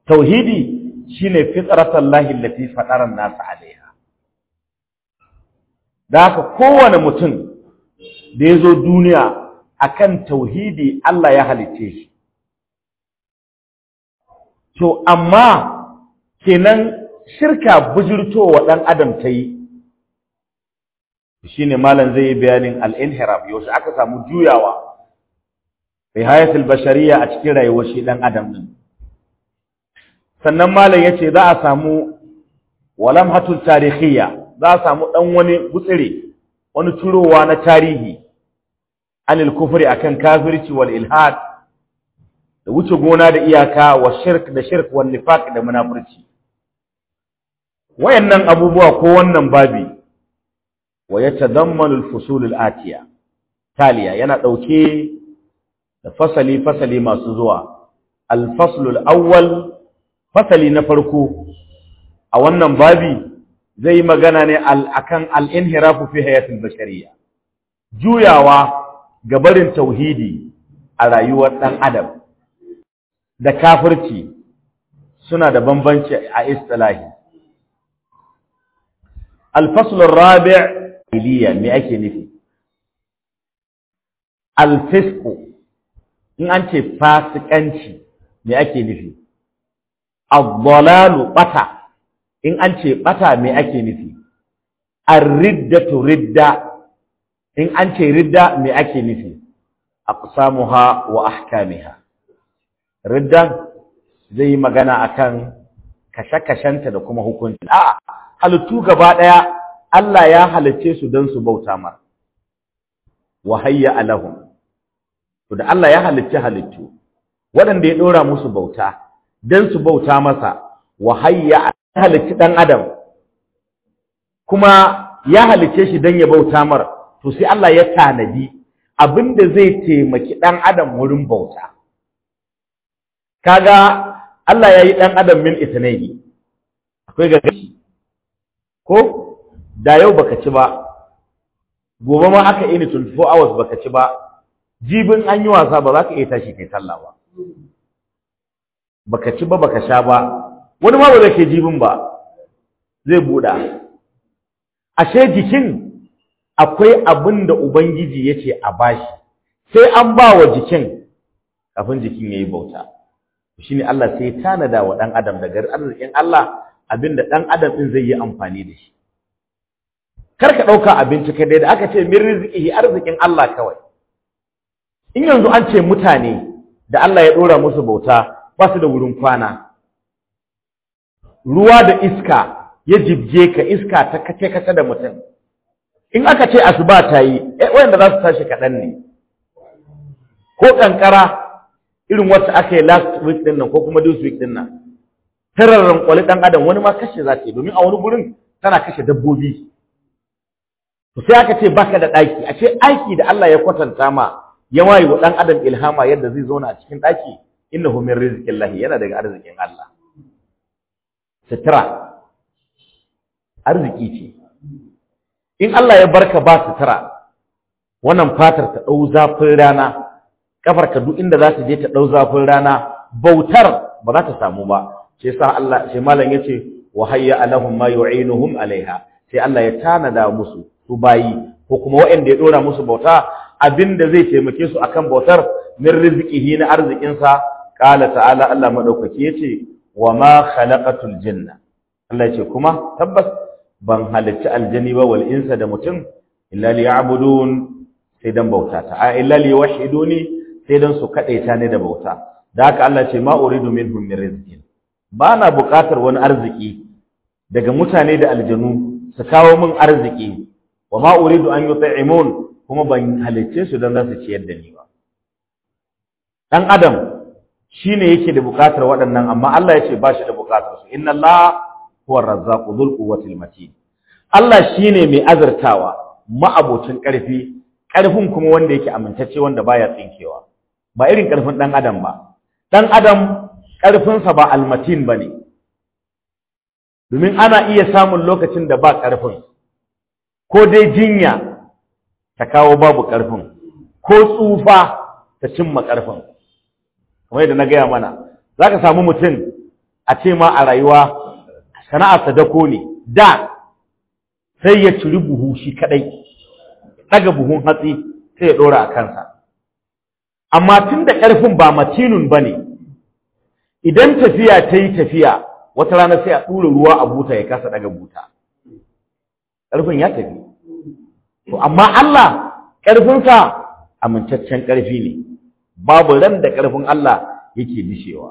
tauhidi shine fitratallahi allati fatara an-nas alaiha da haka kowane mutum da ya zo duniya akan tauhidi Allah ya halice shi to amma kenan shirka bujurtowa ɗan adam ta yi shine malam zai yi bayanin al-inhiraf yaushe aka samu juyawa fi hayatul bashariya a cikin rayuwar shi ɗan adam din sannan malam yace za a samu walamhatul tarihiyya za a samu dan wani gutsire wani turowa na tarihi anil kufri akan kafirci wal ilhad da wuce gona da iyaka wa shirk da shirk wal nifaq da munafurci wayannan abubuwa ko wannan babi wa yatadammanu al fusul al atiya taliya yana dauke da fasali fasali masu zuwa al fasl al awwal fasali na farko a wannan babi zai magana ne akan al-inhirafu fi hayatil bashariyya juyawa ga barin tauhidi a rayuwar dan adam da kafirci suna da bambanci a istilahi al-fasl ar-rabi' iliya me ake nufi al-fisq in an ce fasikanci me ake nufi ad-dalalu bata in an ce bata me ake nufi ar-riddatu ridda in an ce ridda me ake nufi aqsamuha wa ahkamiha ridda zai yi magana akan kashe-kashenta da kuma hukunci a halittu gaba daya Allah ya halicce su don su bauta mar wa hayya alahum to da Allah ya halicce halittu waɗanda ya ɗora musu bauta don su bauta masa wa hayya halicci ɗan adam kuma ya halicce shi don ya bauta mar to sai Allah ya tanadi abinda zai taimaki ɗan adam wurin bauta kaga Allah ya yi ɗan adam min itinaini akwai gagashi ko da yau baka ci ba gobe ma aka ini 24 hours baka ci ba jibin an yi wasa ba za ka iya tashi kai sallah ba baka ci ba baka sha ba wani ma ba zai ke jibin ba zai buɗa ashe jikin akwai abin da ubangiji ya ce a bashi sai an ba wa jikin kafin jikin ya yi bauta shi ne Allah sai ya tanada wa ɗan adam daga arzikin Allah abin da ɗan adam ɗin zai yi amfani da shi kar ka ɗauka abinci kai dai da aka ce min rizqihi arzikin Allah kawai in yanzu an ce mutane da Allah ya ɗora musu bauta ba su da wurin kwana ruwa da iska ya jibje ka iska ta kace kace da mutum in aka ce asuba ta yi eh wanda za su tashi kaɗan ne ko kankara irin wacce aka yi last week din nan ko kuma this week din nan tararren kwali ɗan adam wani ma kashe za ta yi domin a wani gurin tana kashe dabbobi to sai aka ce baka da ɗaki a ce aiki da Allah ya kwatanta ma ya wayi wa ɗan adam ilhama yadda zai zauna a cikin ɗaki innahu min rizqillahi yana daga arzikin Allah sutura arziki ce in Allah ya barka ba sutura wannan fatar ta ɗau zafin rana kafar ka duk inda za ta je ta ɗau zafin rana bautar ba za ta samu ba sai sa Allah sai malam yace wa hayya alahum ma yu'inuhum alaiha sai Allah ya tanada musu su bayi ko kuma waɗanda ya dora musu bauta abinda zai taimake su akan bautar min rizqihi na arzikin sa qala ta'ala Allah madaukaki yace wa ma khalaqatul jinna Allah yace kuma tabbas ban halicci aljani ba wal insa da mutum illa liya'budun sai dan bauta ta a illa liwahiduni sai dan su kadaita ne da bauta da haka Allah ce ma uridu minhum min rizqin ba na buƙatar wani arziki daga mutane da aljanu su kawo min arziki wa ma uridu an yut'imun kuma ban halicce su dan za su ciyar da ni ba dan adam shine yake da buƙatar waɗannan amma Allah ya ce ba shi da buƙatar su inna Allah huwa razzaqu dhul quwwatil matin Allah shine mai azartawa ma'abocin ƙarfi ƙarfin kuma wanda yake amintacce wanda baya tsinkewa ba irin ƙarfin dan adam ba dan adam ƙarfinsa ba almatin bane domin ana iya samun lokacin da ba ƙarfin ko dai jinya ta kawo babu ƙarfin ko tsufa ta cimma ƙarfin kamar yadda na gaya mana za ka samu mutum a ce ma a rayuwa sana'arsa dako ne da sai ya ciri buhu shi kadai daga buhun hatsi sai ya dora a kansa amma tun da ƙarfin ba matinun ba ne idan tafiya ta yi tafiya wata rana sai a ɗura ruwa a buta ya kasa daga buta ƙarfin ya tafi to amma Allah ƙarfinsa amintaccen ƙarfi ne babu ran da ƙarfin Allah yake dishewa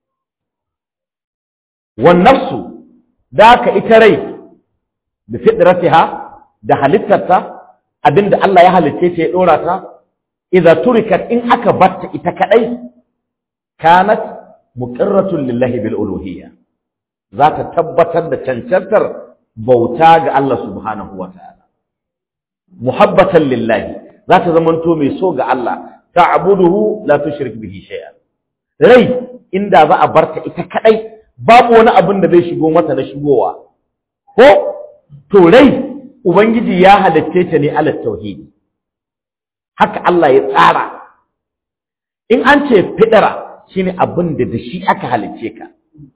wan nafsu da ka ita rai da fitratiha da halittarta abinda Allah ya halicce ta ya dora ta idza turikat in aka batta ita kadai kanat muqirratun lillahi bil uluhiyya za ta tabbatar da cancantar bauta ga Allah subhanahu wa ta'ala muhabbatan lillahi za ta zamanto mai so ga Allah ta'buduhu la tushrik bihi shay'an rai inda za a barta ita kadai babu wani abin da zai shigo mata na shigowa ko to rai ubangiji ya halitte ta ne ala tauhidi haka Allah ya tsara in an ce fidara shine abin da da shi aka halicce ka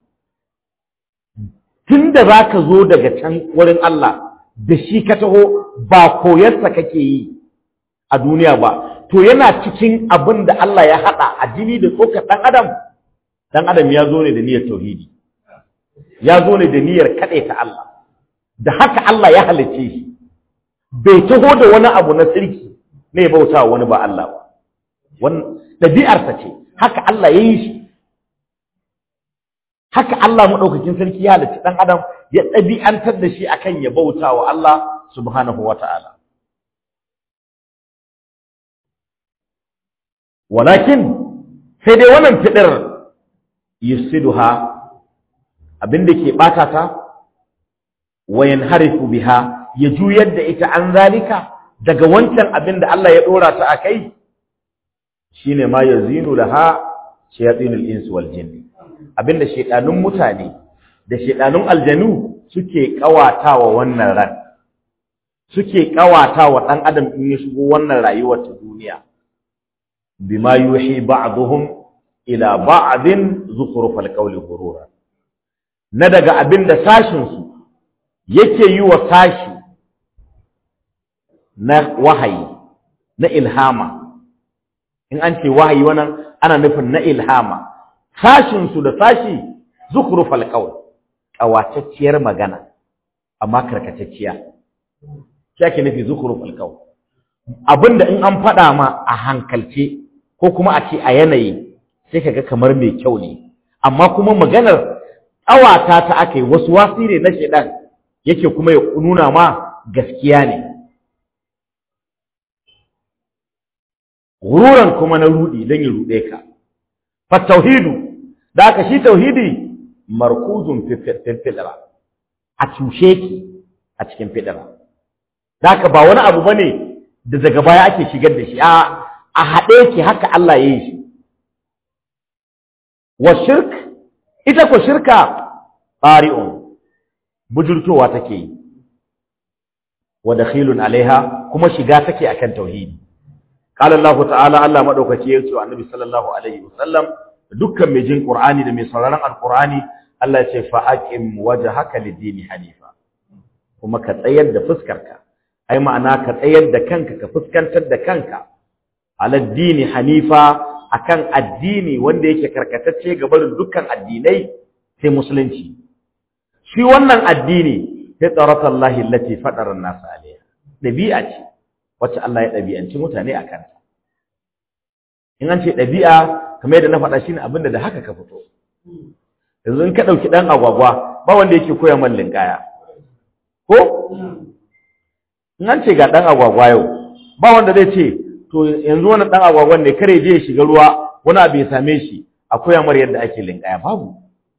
tunda zaka zo daga can wurin Allah da shi ka taho ba koyarsa kake yi a duniya ba to yana cikin abin da Allah ya haɗa a jini da tsokar ɗan adam ɗan adam ya zo ne da niyyar tauhidi ya zo ne da niyyar kaɗai ta Allah da haka Allah ya halicce shi bai taho da wani abu na sirki ne ya bauta wani ba Allah ba wannan ɗabi'arsa ce haka Allah ya yi shi haka Allah maɗaukakin sarki ya halicci ɗan adam ya ɗabi'antar da shi akan ya bauta wa Allah subhanahu wa ta'ala walakin sai dai wannan fidar yusiduha abinda ke bata ta wayan harifu biha ya juyar da ita an zalika daga wancan abinda Allah ya dora ta akai shine ma yazinu laha shayatinul insi wal jinn abinda shedanun mutane da shedanun aljanu suke kawatawa wannan ran suke kawatawa dan adam in ya shigo wannan rayuwar ta duniya bima yuhi ba'dhum ila ba'din zukhrufal qawli ghurura na daga abinda sashin su yake yi wa sashi na wahayi na ilhama in an ce wahayi wannan ana nufin na ilhama sashin su da sashi zukhrufal qawl kawatacciyar magana amma karkatacciya shi ake nufi zukhrufal qawl abinda in an faɗa ma a hankalce ko kuma a ce a yanayi sai kaga kamar mai kyau ne amma kuma maganar awata ta aka yi wasu wasi ne na shedan yake kuma ya nuna ma gaskiya ne gururan kuma na rudi don ya rude ka fa tauhidu da aka shi tauhidi markuzun fidra a cushe ki a cikin fidra da aka ba wani abu bane da daga baya ake shigar da shi a a haɗe ki haka Allah ya yi shi. Wa shirk, ita ko shirka ɓari'un, bujurtowa take yi, wa dakhilun alaiha kuma shiga take akan tauhidi. Qala Allah ta'ala Allah madaukaki ya ce wa Annabi sallallahu alaihi wasallam dukkan mai jin Qur'ani da mai sauraron Al-Qur'ani Allah ya ce fa aqim wajhaka lid-dini hanifa. Kuma ka tsayar da fuskarka. Ai ma'ana ka tsayar da kanka ka fuskantar da kanka aladdini hanifa akan addini wanda yake karkatacce ga barin dukkan addinai sai musulunci shi wannan addini fitratallahi allati fatara an-nas alayha dabi'a ce wacce Allah ya dabi'anci mutane akan ta in an ce dabi'a kamar yadda na faɗa shine abinda da haka ka fito yanzu in ka dauki dan agwagwa ba wanda yake koya man linkaya ko in an ce ga dan agwagwa yau ba wanda zai ce to yanzu wannan dan agwagwan ne kare je ya shiga ruwa wani abu ya same shi akwai amar yadda ake linkaya babu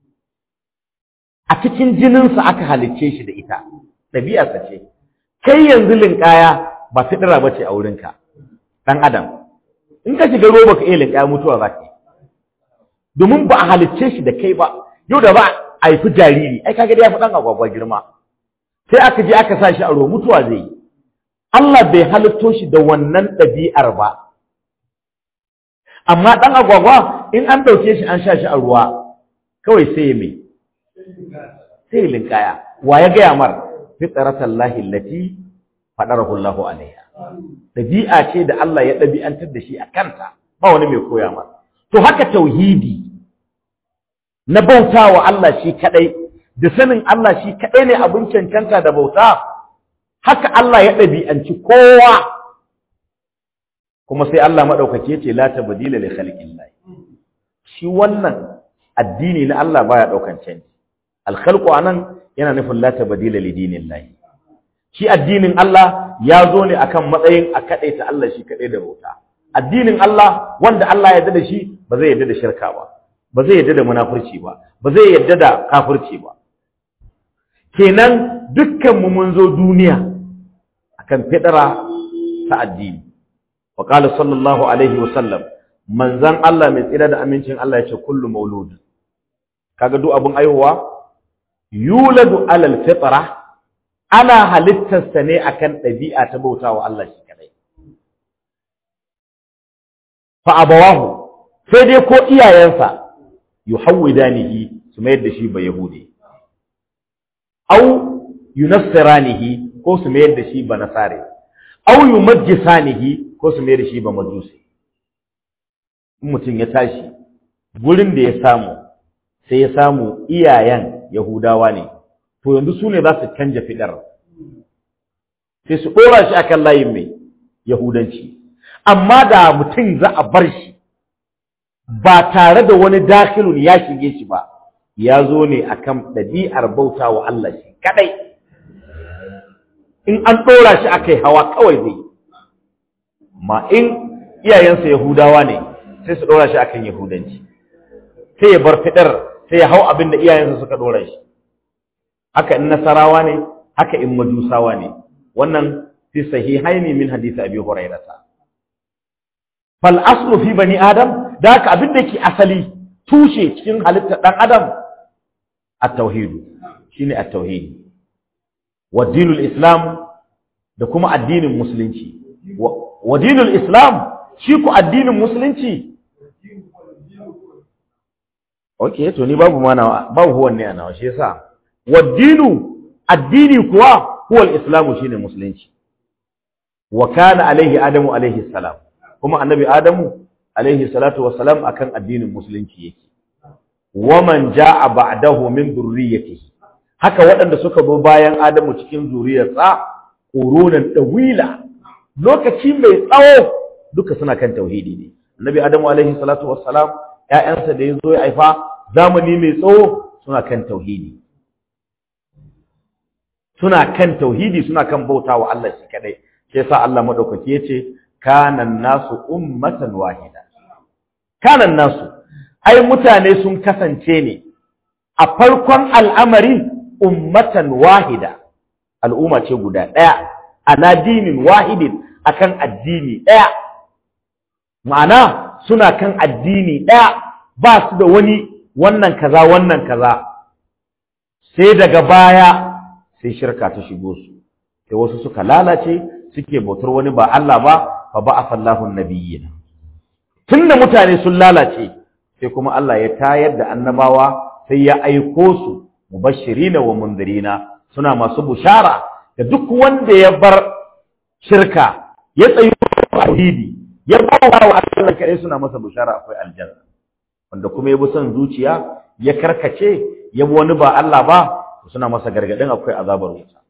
a cikin jininsa aka halicce shi da ita ɗabi'arsa ce kai yanzu linkaya ba fidira ba ce a wurinka ɗan adam in ka shiga ruwa baka iya linkaya mutuwa za ka yi domin ba a halicce shi da kai ba yau da ba a haifi jariri ai kaga dai ya fi ɗan agwagwa girma sai aka je aka sa shi a ruwa mutuwa zai yi Allah bai halitto shi da wannan ɗabi'ar ba. Amma ɗan agwagwa in an ɗauke shi an sha shi a ruwa, kawai sai ya mai, sai linkaya wa ya gaya mar fitratallahi allati fadarahu Allahu alaiha dabi'a ce da Allah ya dabi'antar da shi a kanta ba wani mai koya mar to haka tauhidi na bautawa Allah shi kadai da sanin Allah shi kadai ne abin cancanta da bauta haka Allah ya dabi'anci kowa kuma sai Allah madaukake ce la tabdila li khalqillah shi wannan addini na Allah baya daukan canji al-khalqu anan yana nufin la tabdila li dinillah shi addinin Allah ya zo ne akan matsayin a kadaita Allah shi kadai da bauta addinin Allah wanda Allah ya yarda da shi ba zai yarda da shirka ba ba zai yarda da munafurci ba ba zai yarda da kafirci ba kenan dukkan mu mun zo duniya akan fidara ta addini wa qala sallallahu alaihi wa sallam manzan Allah mai tsira da amincin Allah ya ce kullu maulud kaga duk abun aihuwa yuladu alal fitra ana halittarsa ne akan ɗabi'a ta bautawa Allah shi kadai fa abawahu sai dai ko iyayensa yuhawwidanihi su mayar da shi ba yahudi au yunassiranihi ko su mayar da shi ba nasare au yumajjisanihi ko su mayar da shi ba majusi mutum ya tashi gurin da ya samu sai ya samu iyayen yahudawa ne to yanzu su ne za su canja fidar sai su ɗora shi akan layin mai yahudanci amma da mutum za a bar shi ba tare da wani dakilun ya shige shi ba ya zo ne akan ɗabi'ar bauta wa Allah shi kadai in an ɗora shi akai hawa kawai zai ma in iyayensa yahudawa ne sai su ɗora shi akan yahudanci sai ya bar fidar sai ya hau abin da iyayensa suka ɗora shi haka in nasarawa ne haka in majusawa ne wannan fi sahihaini min hadisi abi hurairata fal aslu fi bani adam da haka abin da ke asali tushe cikin halittar dan adam at-tauhid shine at-tauhid wa dinul islam da kuma addinin musulunci wa dinul islam shi ku addinin musulunci okay to ni babu mana babu huwan ne a nawa shi yasa waddinu addini kuwa huwa al-islamu shine musulunci wa kana alaihi adamu alaihi salam kuma annabi adamu alaihi salatu wassalam akan addinin musulunci yake waman jaa ba'dahu min dhurriyyatihi haka waɗanda suka zo bayan adamu cikin zuriyarsa qurunan dawila lokaci mai tsawo duka suna kan tauhidi ne annabi adamu alaihi salatu wassalam ƴaƴansa da yazo ya haifa zamani mai tsawo suna kan tauhidi suna kan tauhidi suna kan bautawa Allah shi kadai sai sa Allah madaukaki yace kana nasu ummatan wahida kana nasu ai mutane sun kasance ne a farkon al'amari ummatan wahida al'umma ce guda daya ala dinin wahidin akan addini daya ma'ana suna kan addini daya ba su da wani wannan kaza wannan kaza sai daga baya sai shirka ta shigo su sai wasu suka lalace suke bautar wani ba Allah ba fa ba'atha Allahu an-nabiyyin tunda mutane sun lalace sai kuma Allah ya tayar da annabawa sai ya aiko su mubashirina wa mundirina suna masu bushara da duk wanda ya bar shirka ya tsayi tauhidi ya bawa wa Allah kai suna masa bushara akwai aljanna wanda kuma ya bi son zuciya ya karkace ya bi wani ba Allah ba suna masa gargadin akwai azabar wuta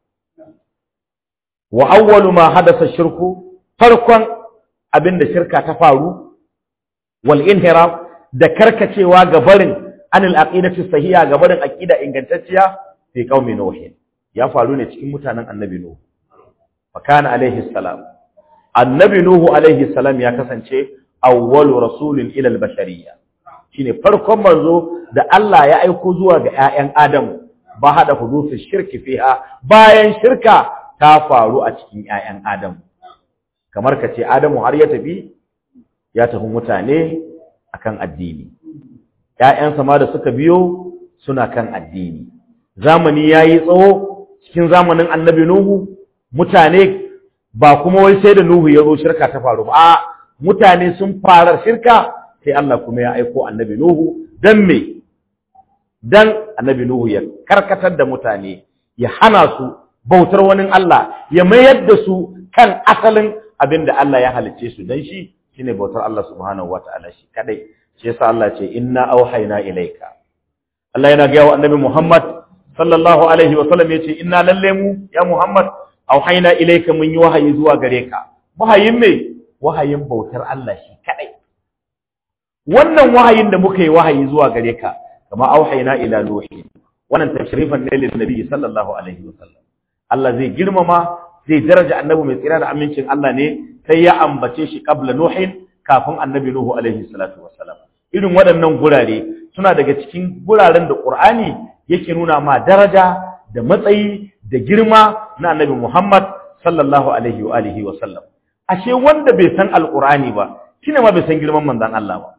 wa awwalu ma hadasa shirku farkon abinda shirka ta faru wal inhiraf da karkacewa ga barin anil aqidati sahiha ga barin aqida ingantacciya fi qaumi nuh ya faru ne cikin mutanen annabi nuh fa kana alaihi salam annabi nuh alaihi salam ya kasance awwalu rasulin ila al bashariyya shine farkon manzo da Allah ya aiko zuwa ga ƴaƴan Adamu ba hada hudusu shirki fiha bayan shirka ta faru a cikin ƴaƴan Adamu kamar ka ce Adamu har ya tafi ya tafi mutane akan addini ƴaƴansa ma da suka biyo suna kan addini zamani yayi tsawo cikin zamanin Annabi Nuhu mutane ba kuma wai sai da Nuhu ya zo shirka ta faru ba a mutane sun fara shirka sai Allah kuma ya aiko Annabi Nuhu dan me dan annabi nuhu ya karkatar da mutane ya hana su bautar wani Allah ya mayar da su kan asalin abin da Allah ya halicce su dan shi shine bautar Allah subhanahu wataala shi kadai shi yasa Allah ce inna auhayna ilaika Allah yana gaya wa annabi Muhammad sallallahu alaihi wa sallam yace inna lalle mu ya Muhammad auhayna ilaika mun yi wahayi zuwa gare ka wahayin me wahayin bautar Allah shi kadai wannan wahayin da muka yi wahayi zuwa gare ka kama auhayna ila nuhi wannan tashrifan ne lin nabi sallallahu alaihi wa sallam Allah zai girmama zai daraja annabi mai tsira da amincin Allah ne sai ya ambace shi qabla nuhin kafin annabi nuhu alaihi salatu wassalam irin waɗannan gurare suna daga cikin guraren da Qur'ani yake nuna ma daraja da matsayi da girma na annabi Muhammad sallallahu alaihi wa alihi wa sallam ashe wanda bai san alqur'ani ba shine ma bai san girman manzon Allah ba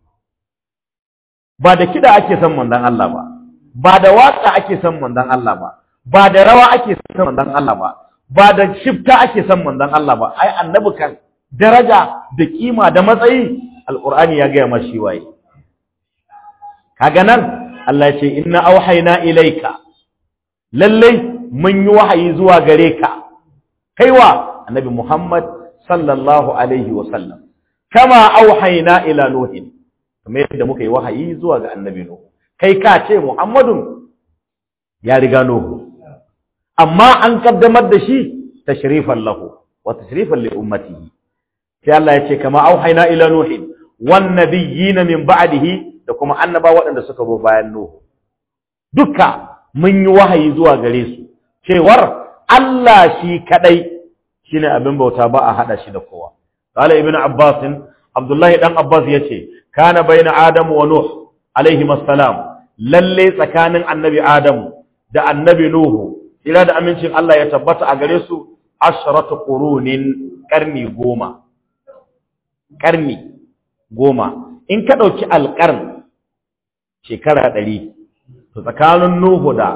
ba da kida ake san manzon Allah ba ba da waka ake san manzon Allah ba ba da rawa ake san manzon Allah ba ba da shifta ake san manzon Allah ba ai annabi kan daraja da kima da matsayi alqur'ani ya ga mashi waye kaga nan Allah ya ce inna auhayna ilayka lallai mun yi wahayi zuwa gare ka kaiwa annabi Muhammad sallallahu alaihi wa sallam kama auhayna ila nuhin kamar yadda muka yi wahayi zuwa ga annabi nuhu kai ka ce Muhammadun ya riga nuhu amma an kaddamar da shi tashrifan lahu wa tashrifan li ummatihi sai Allah ya ce kama auhayna ila nuhin wan nabiyyin min ba'dihi da kuma annaba waɗanda suka zo bayan nuhu duka mun yi wahayi zuwa gare su cewar Allah shi kadai shine abin bauta ba a hada shi da kowa qala ibn abbas abdullahi dan abbas yace kana baina adamu wa nuh alaihi assalam lalle tsakanin annabi adamu da annabi nuhu ila da amincin Allah ya tabbata a gare su ashratu qurunin karni goma karni goma in ka dauki alqarn shekara ɗari to tsakanin nuhu da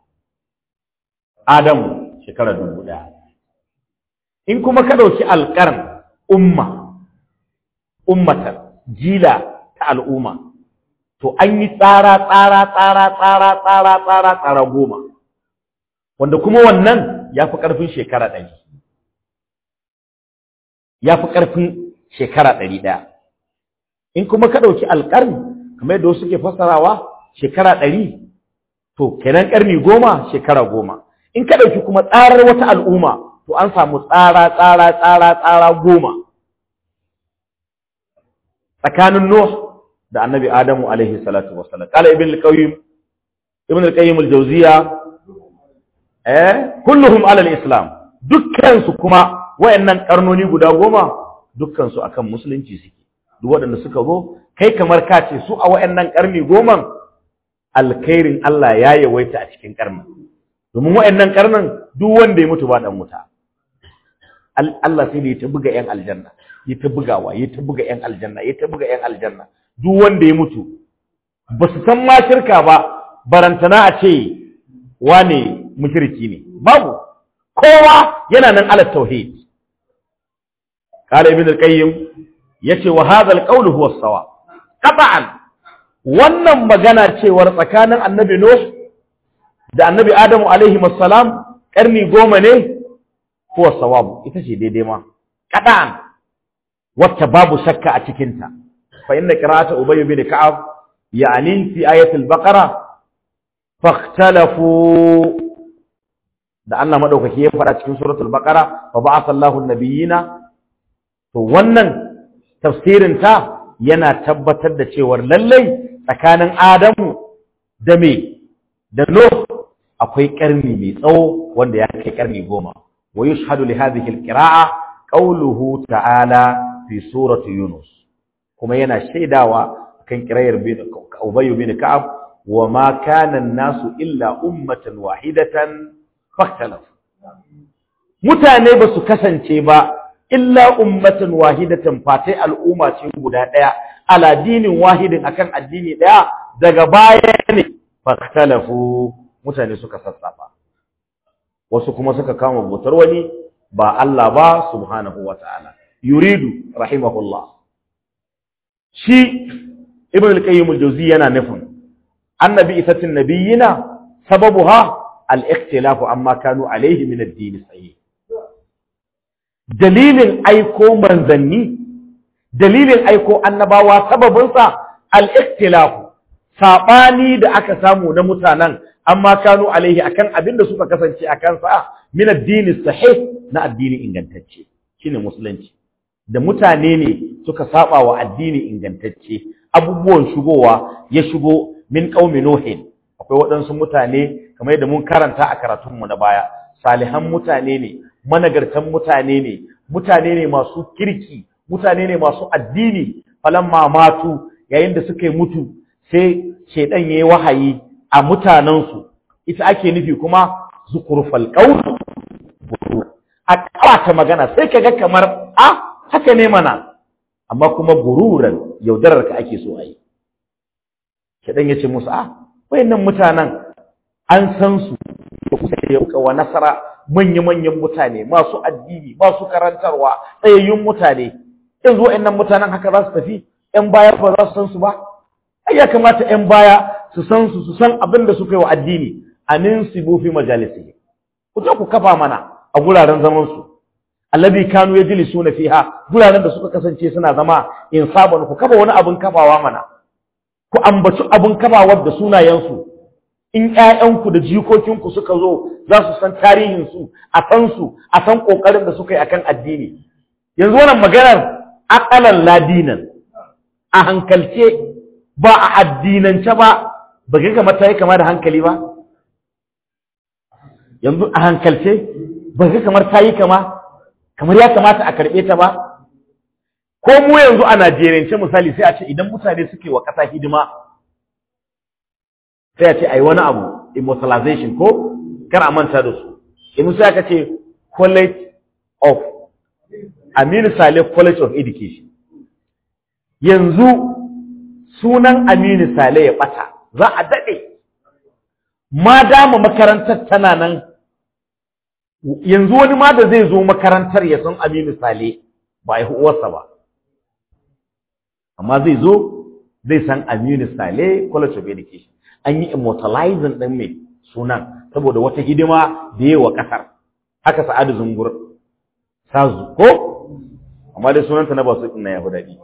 adamu shekara dubu ɗaya in kuma ka ɗauki alƙarn umma ummatan jila ta al'umma to an yi tsara tsara tsara tsara tsara tsara tsara goma wanda kuma wannan ya fi ƙarfin shekara ɗari ya fi ƙarfin shekara ɗari ɗaya in kuma ka ɗauki alƙarni kamar yadda wasu ke fassarawa shekara ɗari to kenan ƙarni goma shekara goma in ka ɗauki kuma tsarar wata al'umma to an samu tsara tsara tsara tsara goma tsakanin Nuh da annabi Adamu alaihi salatu wassalam qala ibn al-qayyim ibn al-qayyim al-jawziya eh kulluhum ala al-islam dukkan su kuma wayannan karnoni guda goma dukkan su akan musulunci suke duk waɗanda suka zo kai kamar ka ce su a wayannan karni goman alkhairin Allah ya yawaita a cikin karnin domin wayannan karnin duk wanda ya mutu ba dan wuta Allah sai da ya ta buga ‘yan aljanna, ya ta bugawa, ya ta buga ‘yan aljanna, ya ta buga ‘yan aljanna, duk wanda ya mutu, ba su san ma shirka ba, barantana a ce wane mushirki ne, babu, kowa yana nan ala tauhid. Kala Ibn al-Qayyim ya ce wa hadha al huwa sawa. Qat'an wannan magana cewar tsakanin Annabi Nuh da Annabi Adamu alaihi assalam karni goma ne huwa sawabu ita ce daidai ma kadan wacce babu shakka a cikin ta fa inna qira'ata ubay bin ka'ab yani fi ayati al-baqara fakhtalafu da Allah madaukaki ya fara cikin suratul baqara fa ba'atha Allahu an-nabiyina to wannan tafsirin ta yana tabbatar da cewa lallai tsakanin Adamu da me da Nuh akwai karni mai tsawo wanda ya kai karni goma ويشهد لهذه القراءة قوله تعالى في سورة يونس كما ينا شيداوا كان قراير بين أبي بن كعب وما كان الناس إلا أمة واحدة فاختلفوا mutane ba su kasance ba illa ummatan wahidatan fatai al'umma ce guda daya ala dinin wahidin akan addini daya daga baya ne faktalafu mutane suka sassafa wasu kuma suka kama bautar wani ba Allah ba subhanahu wa ta'ala yuridu rahimahullah shi ibn al-qayyim al-jawzi yana nufin annabi isatin nabiyina sababuha al-ikhtilafu amma kanu alaihi min ad-din sahih dalilin aiko manzanni dalilin aiko annabawa sababinsa al-ikhtilafu sabani da aka samu na mutanen amma kanu alaihi akan abin da suka kasance a kansa min ad-din sahih na addini ingantacce shine musulunci da mutane ne suka saba wa addini ingantacce abubuwan shigowa ya shigo min qaumi nuhin akwai waɗansu mutane kamar yadda mun karanta a karatunmu na baya salihan mutane ne managartan mutane ne mutane ne masu kirki mutane ne masu addini falamma matu yayin da suka yi mutu sai shedan yayi wahayi a mutanensu ita ake nufi kuma zukurfal qaul a kawata magana sai kaga kamar a haka ne mana amma kuma gururan yaudarar ka ake so a yi shedan yace musu a wayannan mutanen an san su da kusa da yauka wa nasara manya-manyan mutane masu addini masu karantarwa tsayayyun mutane yanzu wayannan mutanen haka za su tafi ƴan baya ba za su san su ba ai ya kamata ƴan baya su san su su san abin da suka yi wa addini anin sibu fi majalisi ku je ku kafa mana a guraren zaman su alladhi kanu yajlisuna fiha guraren da suka kasance suna zama in saban ku kafa wani abin kafawa mana ku ambaci abin kafawar da sunayen su in ƴaƴanku da jikokinku suka zo za su san tarihin su a san su a san kokarin da suka yi akan addini yanzu wannan maganar aqalan ladinan a hankalce ba a addinance ba ba ga kamar ta yi kama da hankali ba yanzu a hankalce ba ga kamar ta yi kama kamar ya kamata a karɓe ta ba ko mu yanzu a najeriyance misali sai a ce idan mutane suke wa ƙasa hidima sai a ce a yi wani abu immortalization ko kar a manta da su in sai aka ce college of aminu saleh college of education yanzu sunan aminu saleh ya ɓata za a daɗe ma dama makarantar tana nan yanzu wani ma da zai zo makarantar ya san Aminu Sale ba ya uwarsa ba amma zai zo zai san Aminu Sale College of Education an yi immortalizing ɗin mai sunan saboda wata hidima da yi wa ƙasar haka Sa'adu Zungur Sazu ko amma dai sunanta na ba su ina ya fi daɗi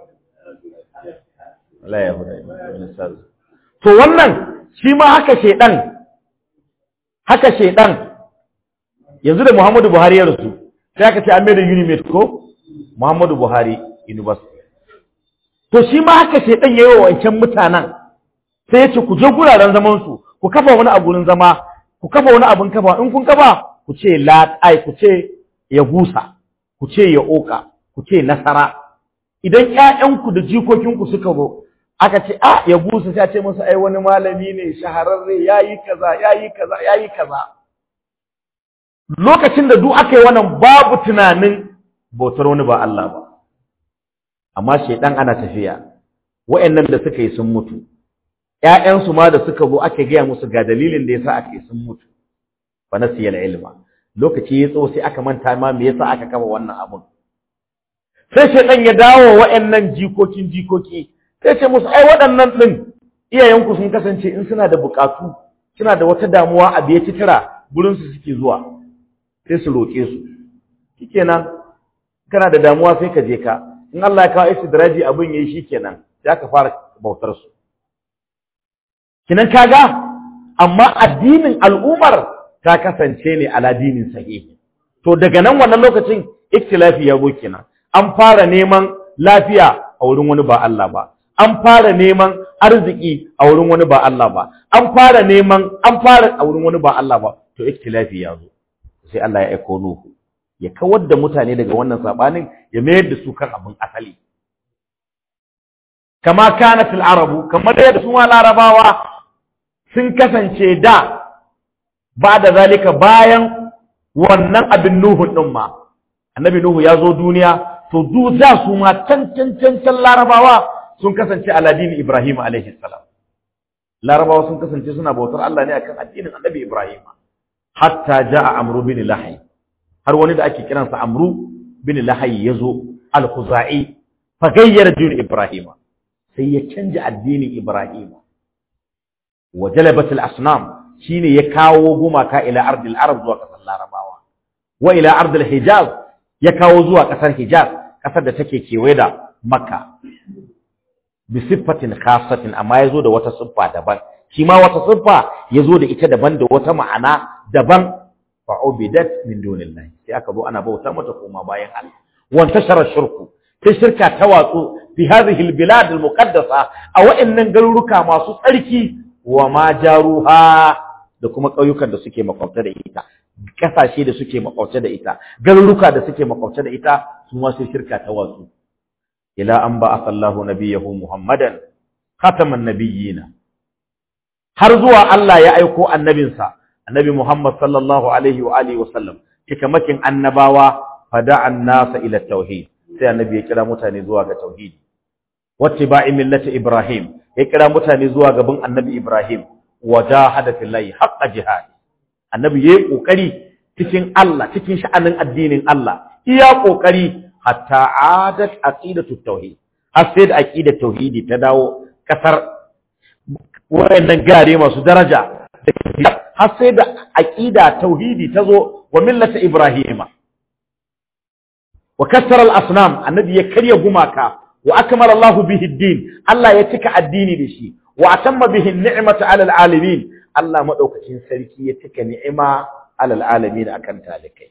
Allah ya fi daɗi wani Sazu to wannan shi ma haka shedan haka shedan yanzu da Muhammadu Buhari ya rasu sai aka ce an mai da Unimed ko Muhammadu Buhari University to shi ma haka ce dan yayi wancan mutanen sai ya ce ku je guraren zaman su ku kafa wani abun zama ku kafa wani abun kafa in kun kafa ku ce la ai ku ce ya gusa ku ce ya oka ku ce nasara idan ƴaƴanku da jikokinku suka zo aka ce a ya gusa sai a ce musu ai wani malami ne shahararre yayi kaza yayi kaza yayi kaza lokacin da duk aka yi wannan babu tunanin bautar wani ba Allah ba amma shedan ana tafiya wa'annan da suka yi sun mutu ƴaƴansu ma da suka zo aka gaya musu ga dalilin da yasa aka yi sun mutu fa nasiyal ilma lokaci ya tso sai aka manta ma me yasa aka kafa wannan abun sai shedan ya dawo wa'annan jikokin jikoki sai ce musu ai waɗannan din iyayenku sun kasance in suna da buƙatu suna da wata damuwa a biye titira gurin su suke zuwa sai su roƙe su shikenan kana da damuwa sai ka je ka in Allah ya kawo istidraji abin yayi shikenan sai ka fara bautar su kinan kaga amma addinin al'umar ta kasance ne ala dinin sahihi to daga nan wannan lokacin ikhtilafi ya go kenan an fara neman lafiya a wurin wani ba Allah ba an fara neman arziki a wurin wani ba Allah ba an fara neman an fara a wurin wani ba Allah ba to ikhtilafi ya zo sai Allah ya aiko Nuhu ya kawar da mutane daga wannan sabanin ya mayar da su kan abin asali kama kanat al-arabu kamar yadda su larabawa sun kasance da ba da zalika bayan wannan abin Nuhu din ma annabi Nuhu ya zo duniya to du da su ma can can can can larabawa sun kasance aladini Ibrahim alaihi salam larabawa sun kasance suna bautar Allah ne akan addinin annabi Ibrahim hatta jaa amru bin lahay har wani da ake kiransa amru bin lahay yazo al-khuzai fa gayyara din ibrahim sai ya canja addinin ibrahim wa jalabatul asnam shine ya kawo gumaka ila ardil arab zuwa kasar larabawa wa ila ardil hijaz ya kawo zuwa kasar hijaz kasar da take kewaye da makka bi siffatin khasatin amma yazo da wata siffa daban shi ma wata siffa yazo da ita daban da wata ma'ana daban fa ubidat min dunillahi sai aka zo ana bauta mata koma bayan Allah wan tashara shirku sai shirka ta watsu fi hadhihi albilad almuqaddasa a wa'annan garuruka masu tsarki wa ma jaruha da kuma ƙauyukan da suke makwabta da ita kasashe da suke makwabta da ita garuruka da suke makwabta da ita su ma sai shirka ta watsu ila an ba asallahu nabiyahu muhammadan khataman nabiyina har zuwa Allah ya aiko annabinsa annabi Muhammad sallallahu alaihi wa alihi wasallam cikamakin annabawa fada'an nasa ila tauhid sai annabi ya kira mutane zuwa ga tauhidi wattiba'i millati ibrahim ya kira mutane zuwa gaban annabi ibrahim wajahada fillahi haqqa jihad annabi yayi kokari cikin Allah cikin sha'anin addinin Allah iya kokari hatta adat aqidatu tauhid har sai da aqidar tauhidi ta dawo kasar wayannan gare masu daraja har sai da aqida tauhidi ta zo wa millata ibrahima wa kassara al-asnam annabi ya karya gumaka wa akmala Allah bihi ad-din Allah ya cika addini da shi wa atamma bihi an-ni'mata 'ala al-alamin Allah madaukakin sarki ya cika ni'ima 'ala al-alamin akan talikai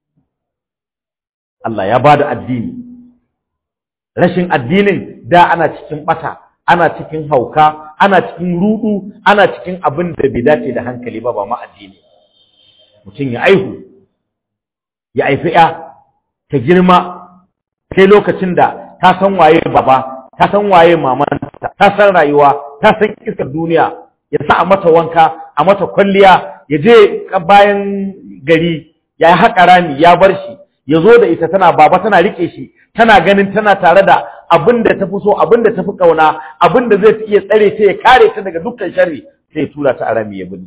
Allah ya bada addini rashin addinin da ana cikin bata ana cikin hauka ana cikin rudu ana cikin abin da bai dace da hankali ba ba ma addini mutum ya aihu ya aifi ya ta girma sai lokacin da ta san waye baba ta san waye mamanta ta san rayuwa ta san iskar duniya ya sa a mata wanka a mata kwalliya ya je bayan gari ya haƙa rami ya bar shi ya zo da ita tana baba tana rike shi tana ganin tana tare da abin da tafi so abin da tafi kauna abin da zai iya tsare ta ya kare ta daga dukkan sharri sai ya tura ta a rami ya bin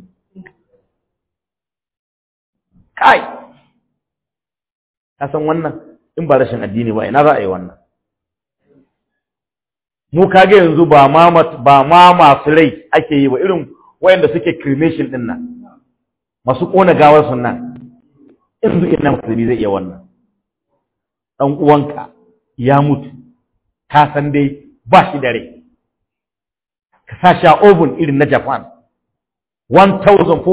kai ka san wannan in ba rashin addini ba ina za a yi wannan mu kage yanzu ba ma ba ma masu rai ake yi ba irin wayanda suke cremation din nan masu kona gawar sun nan yanzu ina musulmi zai iya wannan dan uwanka ya mutu ka san dai ba shi da rai ka sa shi a oven irin na Japan 1400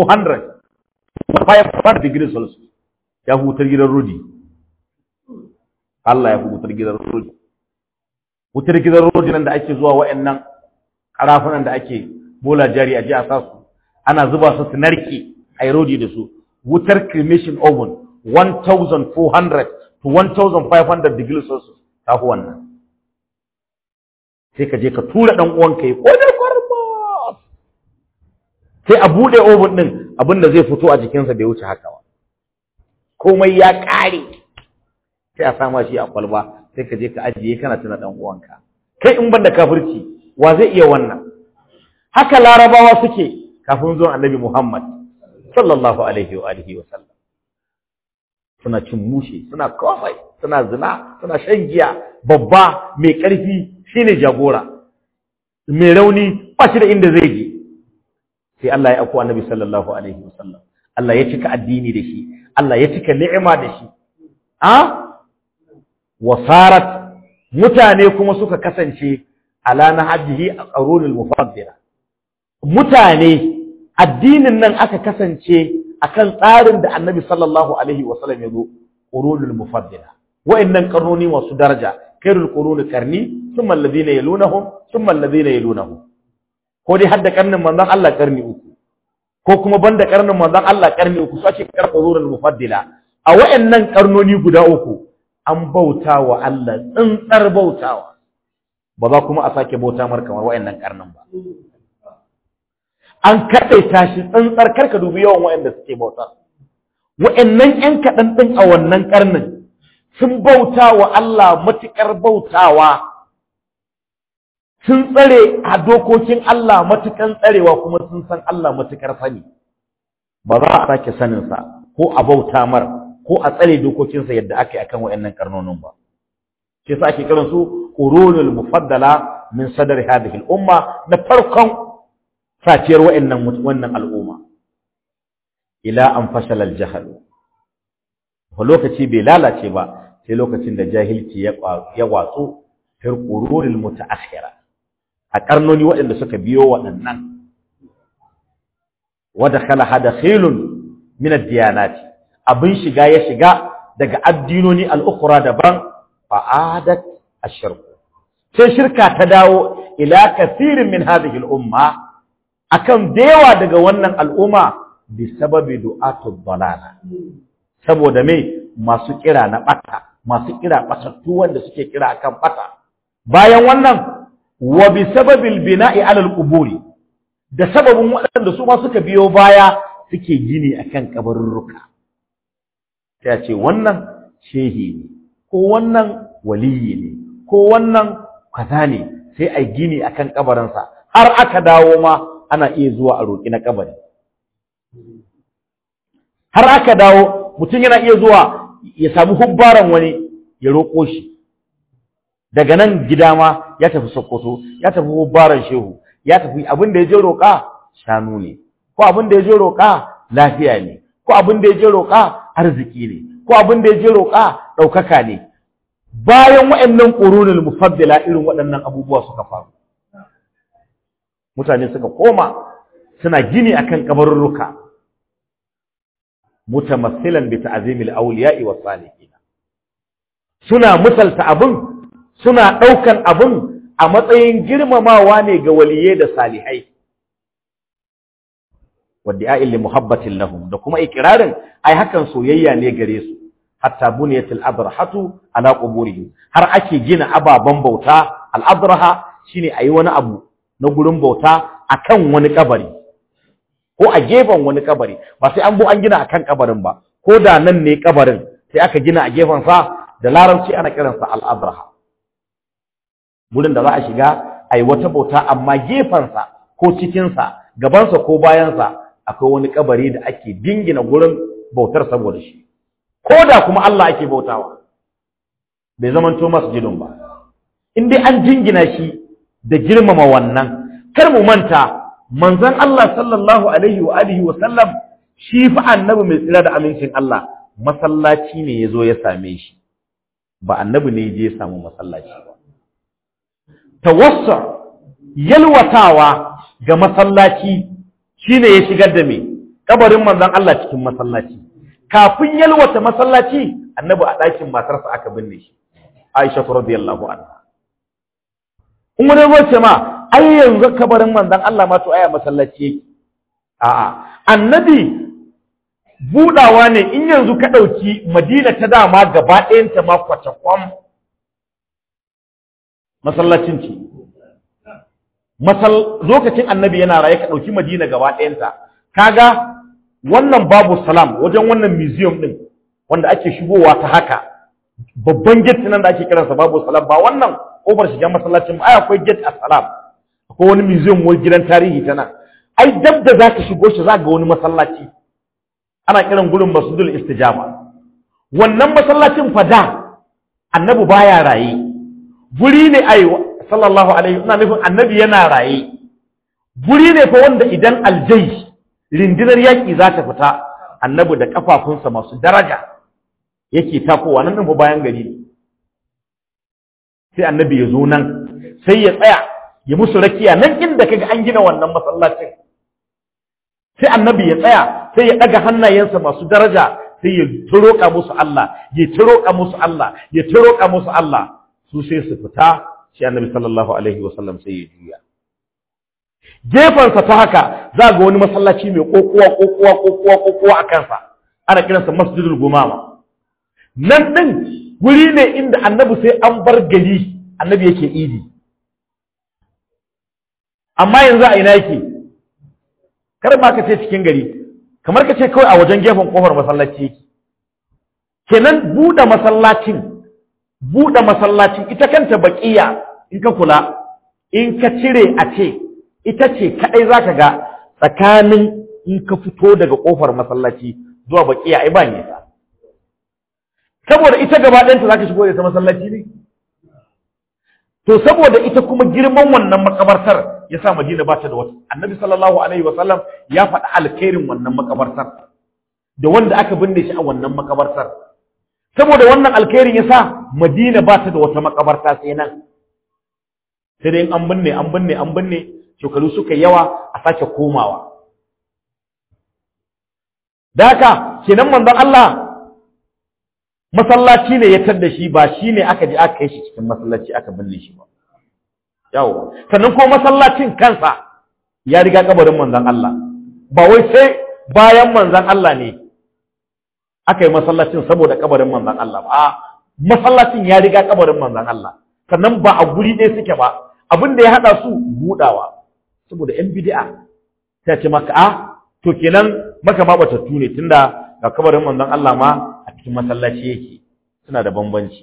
500 degrees Celsius ya hutar gidan rodi Allah ya hutar gidan rodi wutar gidan rodi nan da ake zuwa wa'annan karafunan da ake bola jari a ji a sasu ana zuba su su narke a yi rodi da su wutar cremation oven 1400 to 1500 degrees Celsius ta fi wannan sai ka je ka tura ɗan uwanka ya kone kwarba sai a buɗe oven ɗin abin da zai fito a jikinsa bai wuce haka ba komai ya ƙare sai a sama shi a kwalba sai ka je ka ajiye kana tuna ɗan uwanka kai in ban da kafirci wa zai iya wannan haka larabawa suke kafin zuwan annabi muhammad sallallahu alaihi wa alihi wa sallam suna cin mushe suna komai suna zina suna shan giya babba mai ƙarfi shine jagora mai rauni ba shi da inda zai je sai Allah ya ako annabi sallallahu alaihi wasallam Allah ya cika addini da shi Allah ya cika ni'ima da shi a wasarat mutane kuma suka kasance ala nahjihi a qarunul mufaddila mutane addinin nan aka kasance akan tsarin da annabi sallallahu alaihi wasallam ya zo qurunul mufaddila wa'annan karnoni masu daraja khairul quruni qarni thumma alladhina yalunahum thumma alladhina yalunahum ko dai hadda karnin manzon Allah karni uku ko kuma banda karnin manzon Allah karni uku sace kar qurunul mufaddila a wa'annan karnoni guda uku an bauta wa Allah tsintsar bautawa ba za kuma a sake bauta mar kamar wa'annan karnin ba an kaɗaita shi tsantsar karka dubi yawan wa'anda suke bauta wa'annan ƴan kaɗan ɗin a wannan ƙarnin sun bauta wa Allah matuƙar bautawa sun tsare a dokokin Allah matuƙan tsarewa kuma sun san Allah matuƙar sani ba za a sake saninsa ko a bauta mar ko a tsare dokokinsa yadda aka yi akan wa'annan ƙarnonin ba shi yasa ake kiransu qurunul mufaddala min sadri hadhihi al-umma na farkon saciyar wa'annan wannan al'umma ila an fashala al-jahl wa lokaci bai lalace ba sai lokacin da jahilci ya ya watsu fir qururil mutaakhira a karnoni waɗanda suka biyo waɗannan wa dakhala hadakhilun min ad-diyanati abin shiga ya shiga daga addinoni al-ukhra daban fa'adat ash-shirk sai shirka ta dawo ila kathirin min hadhihi al-umma akan dewa daga wannan al'umma bi sababi du'atud dalala saboda me masu kira na bata masu kira batattu wanda suke kira akan bata bayan wannan wa bi sababil bina'i ala al-quburi da sababin waɗanda su ma suka biyo baya suke gini akan kabarurruka sai ce wannan shehi ne ko wannan waliyi ne ko wannan kaza ne sai a gini akan kabarinsa har aka dawo ma ana iya zuwa a roƙi na kabari har aka dawo mutum yana iya zuwa ya samu hubbaran wani ya roƙo shi daga nan gida ma ya tafi sokoto ya tafi hubbaran shehu ya tafi abin da ya je roƙa shanu ne ko abin da ya je roƙa lafiya ne ko abin da ya je roƙa arziki ne ko abin da ya je roƙa ɗaukaka ne bayan waɗannan ƙurunul mufaddila irin waɗannan abubuwa suka faru mutane suka koma suna gini akan kabarurruka mutamassilan bi ta'zimil awliya'i was salihin suna misalta abin suna ɗaukan abin a matsayin girmamawa ne ga waliyai da salihai wadda li muhabbatin lahum da kuma ikirarin ai hakan soyayya ne gare su hatta buniyatil adrahatu ala quburihim har ake gina ababan bauta al adraha shine ayi wani abu na gurin bauta akan wani kabari ko a gefen wani kabari ba sai an bu an gina akan kabarin ba ko da nan ne kabarin sai aka gina a gefen sa da larabci ana kiransa al adraha gurin da za a shiga ayi wata bauta amma gefen sa ko cikin sa gaban sa ko bayan sa akwai wani kabari da ake dingina gurin bautar saboda shi ko da kuma Allah ake bautawa bai zamanto masjidun ba in dai an jingina shi da girmama wannan kar mu manta manzon Allah sallallahu alaihi wa alihi wa sallam shi fa annabi mai tsira da amincin Allah masallaci ne yazo ya same shi ba annabi ne je ya samu masallaci ba tawassa yalwatawa ga masallaci shine ya shigar da me kabarin manzon Allah cikin masallaci kafin yalwata masallaci annabi a ɗakin matarsa aka binne shi Aisha radiyallahu anha in wani zo ce ma ai yanzu kabarin manzon Allah ma to aya masallaci yake a'a annabi budawa ne in yanzu ka ɗauki Madina ta dama gaba ɗayanta ma kwace kwam masallacin ce masal lokacin annabi yana raye ka ɗauki Madina gaba ɗayanta kaga wannan babu salam wajen wannan museum din wanda ake shigowa ta haka babban gate nan da ake kiransa babu salam ba wannan kofar shiga masallacin ai akwai gate a salam akwai wani museum wani gidan tarihi ta nan ai dab da zaka shigo shi za ga wani masallaci ana kiran gurin masjidul istijaba wannan masallacin fada annabi baya raye guri ne ai sallallahu alaihi ina nufin annabi yana raye guri ne fa wanda idan aljai rindinar yaƙi za ta fita annabi da ƙafafunsa masu daraja yake takowa nan fa bayan gari ne sai annabi ya zo nan sai ya tsaya ya musu rakiya nan inda kaga an gina wannan masallacin sai annabi ya tsaya sai ya ɗaga hannayensa masu daraja sai ya turoka musu Allah ya turoka musu Allah ya turoka musu Allah su sai su fita sai annabi sallallahu alaihi wasallam sai ya juya gefensa ta haka za ga wani masallaci mai kokowa kokowa kokowa kokowa a kansa ana kiransa masjidul gumama nan din wuri ne inda annabi sai an bar gari annabi yake idi amma yanzu a ina yake kar ma ka ce cikin gari kamar ka ce kawai a wajen gefen kofar masallaci yake kenan buɗe masallacin buɗe masallacin ita kanta baƙiya in ka kula in ka cire a ce ita ce kaɗai za ka ga tsakanin in ka fito daga ƙofar masallaci zuwa baƙiya ai ba nisa saboda ita gaba ɗayanta za ka shigo da ta masallaci ne to saboda ita kuma girman wannan makabartar ya sa Madina ba ta da wata annabi sallallahu alaihi wasallam ya faɗi alkhairin wannan makabartar da wanda aka binne shi a wannan makabartar saboda wannan alkhairin ya sa Madina ba ta da wata makabarta sai nan sai dai an binne an binne an binne shekaru suka yawa a sake komawa da haka kenan manzon Allah masallaci ne ya tadda shi ba shi ne aka je aka kai shi cikin masallaci aka binne shi ba yawo sannan ko masallacin kansa ya riga kabarin manzon Allah ba wai sai bayan manzon Allah ne aka yi masallacin saboda kabarin manzon Allah ba a masallacin ya riga kabarin manzon Allah sannan ba a guri ɗaya suke ba abin da ya haɗa su buɗawa saboda yan bid'a ta ce maka a to kenan maka ma batattu ne tunda ga kabarin manzon Allah ma a cikin masallaci yake suna da bambanci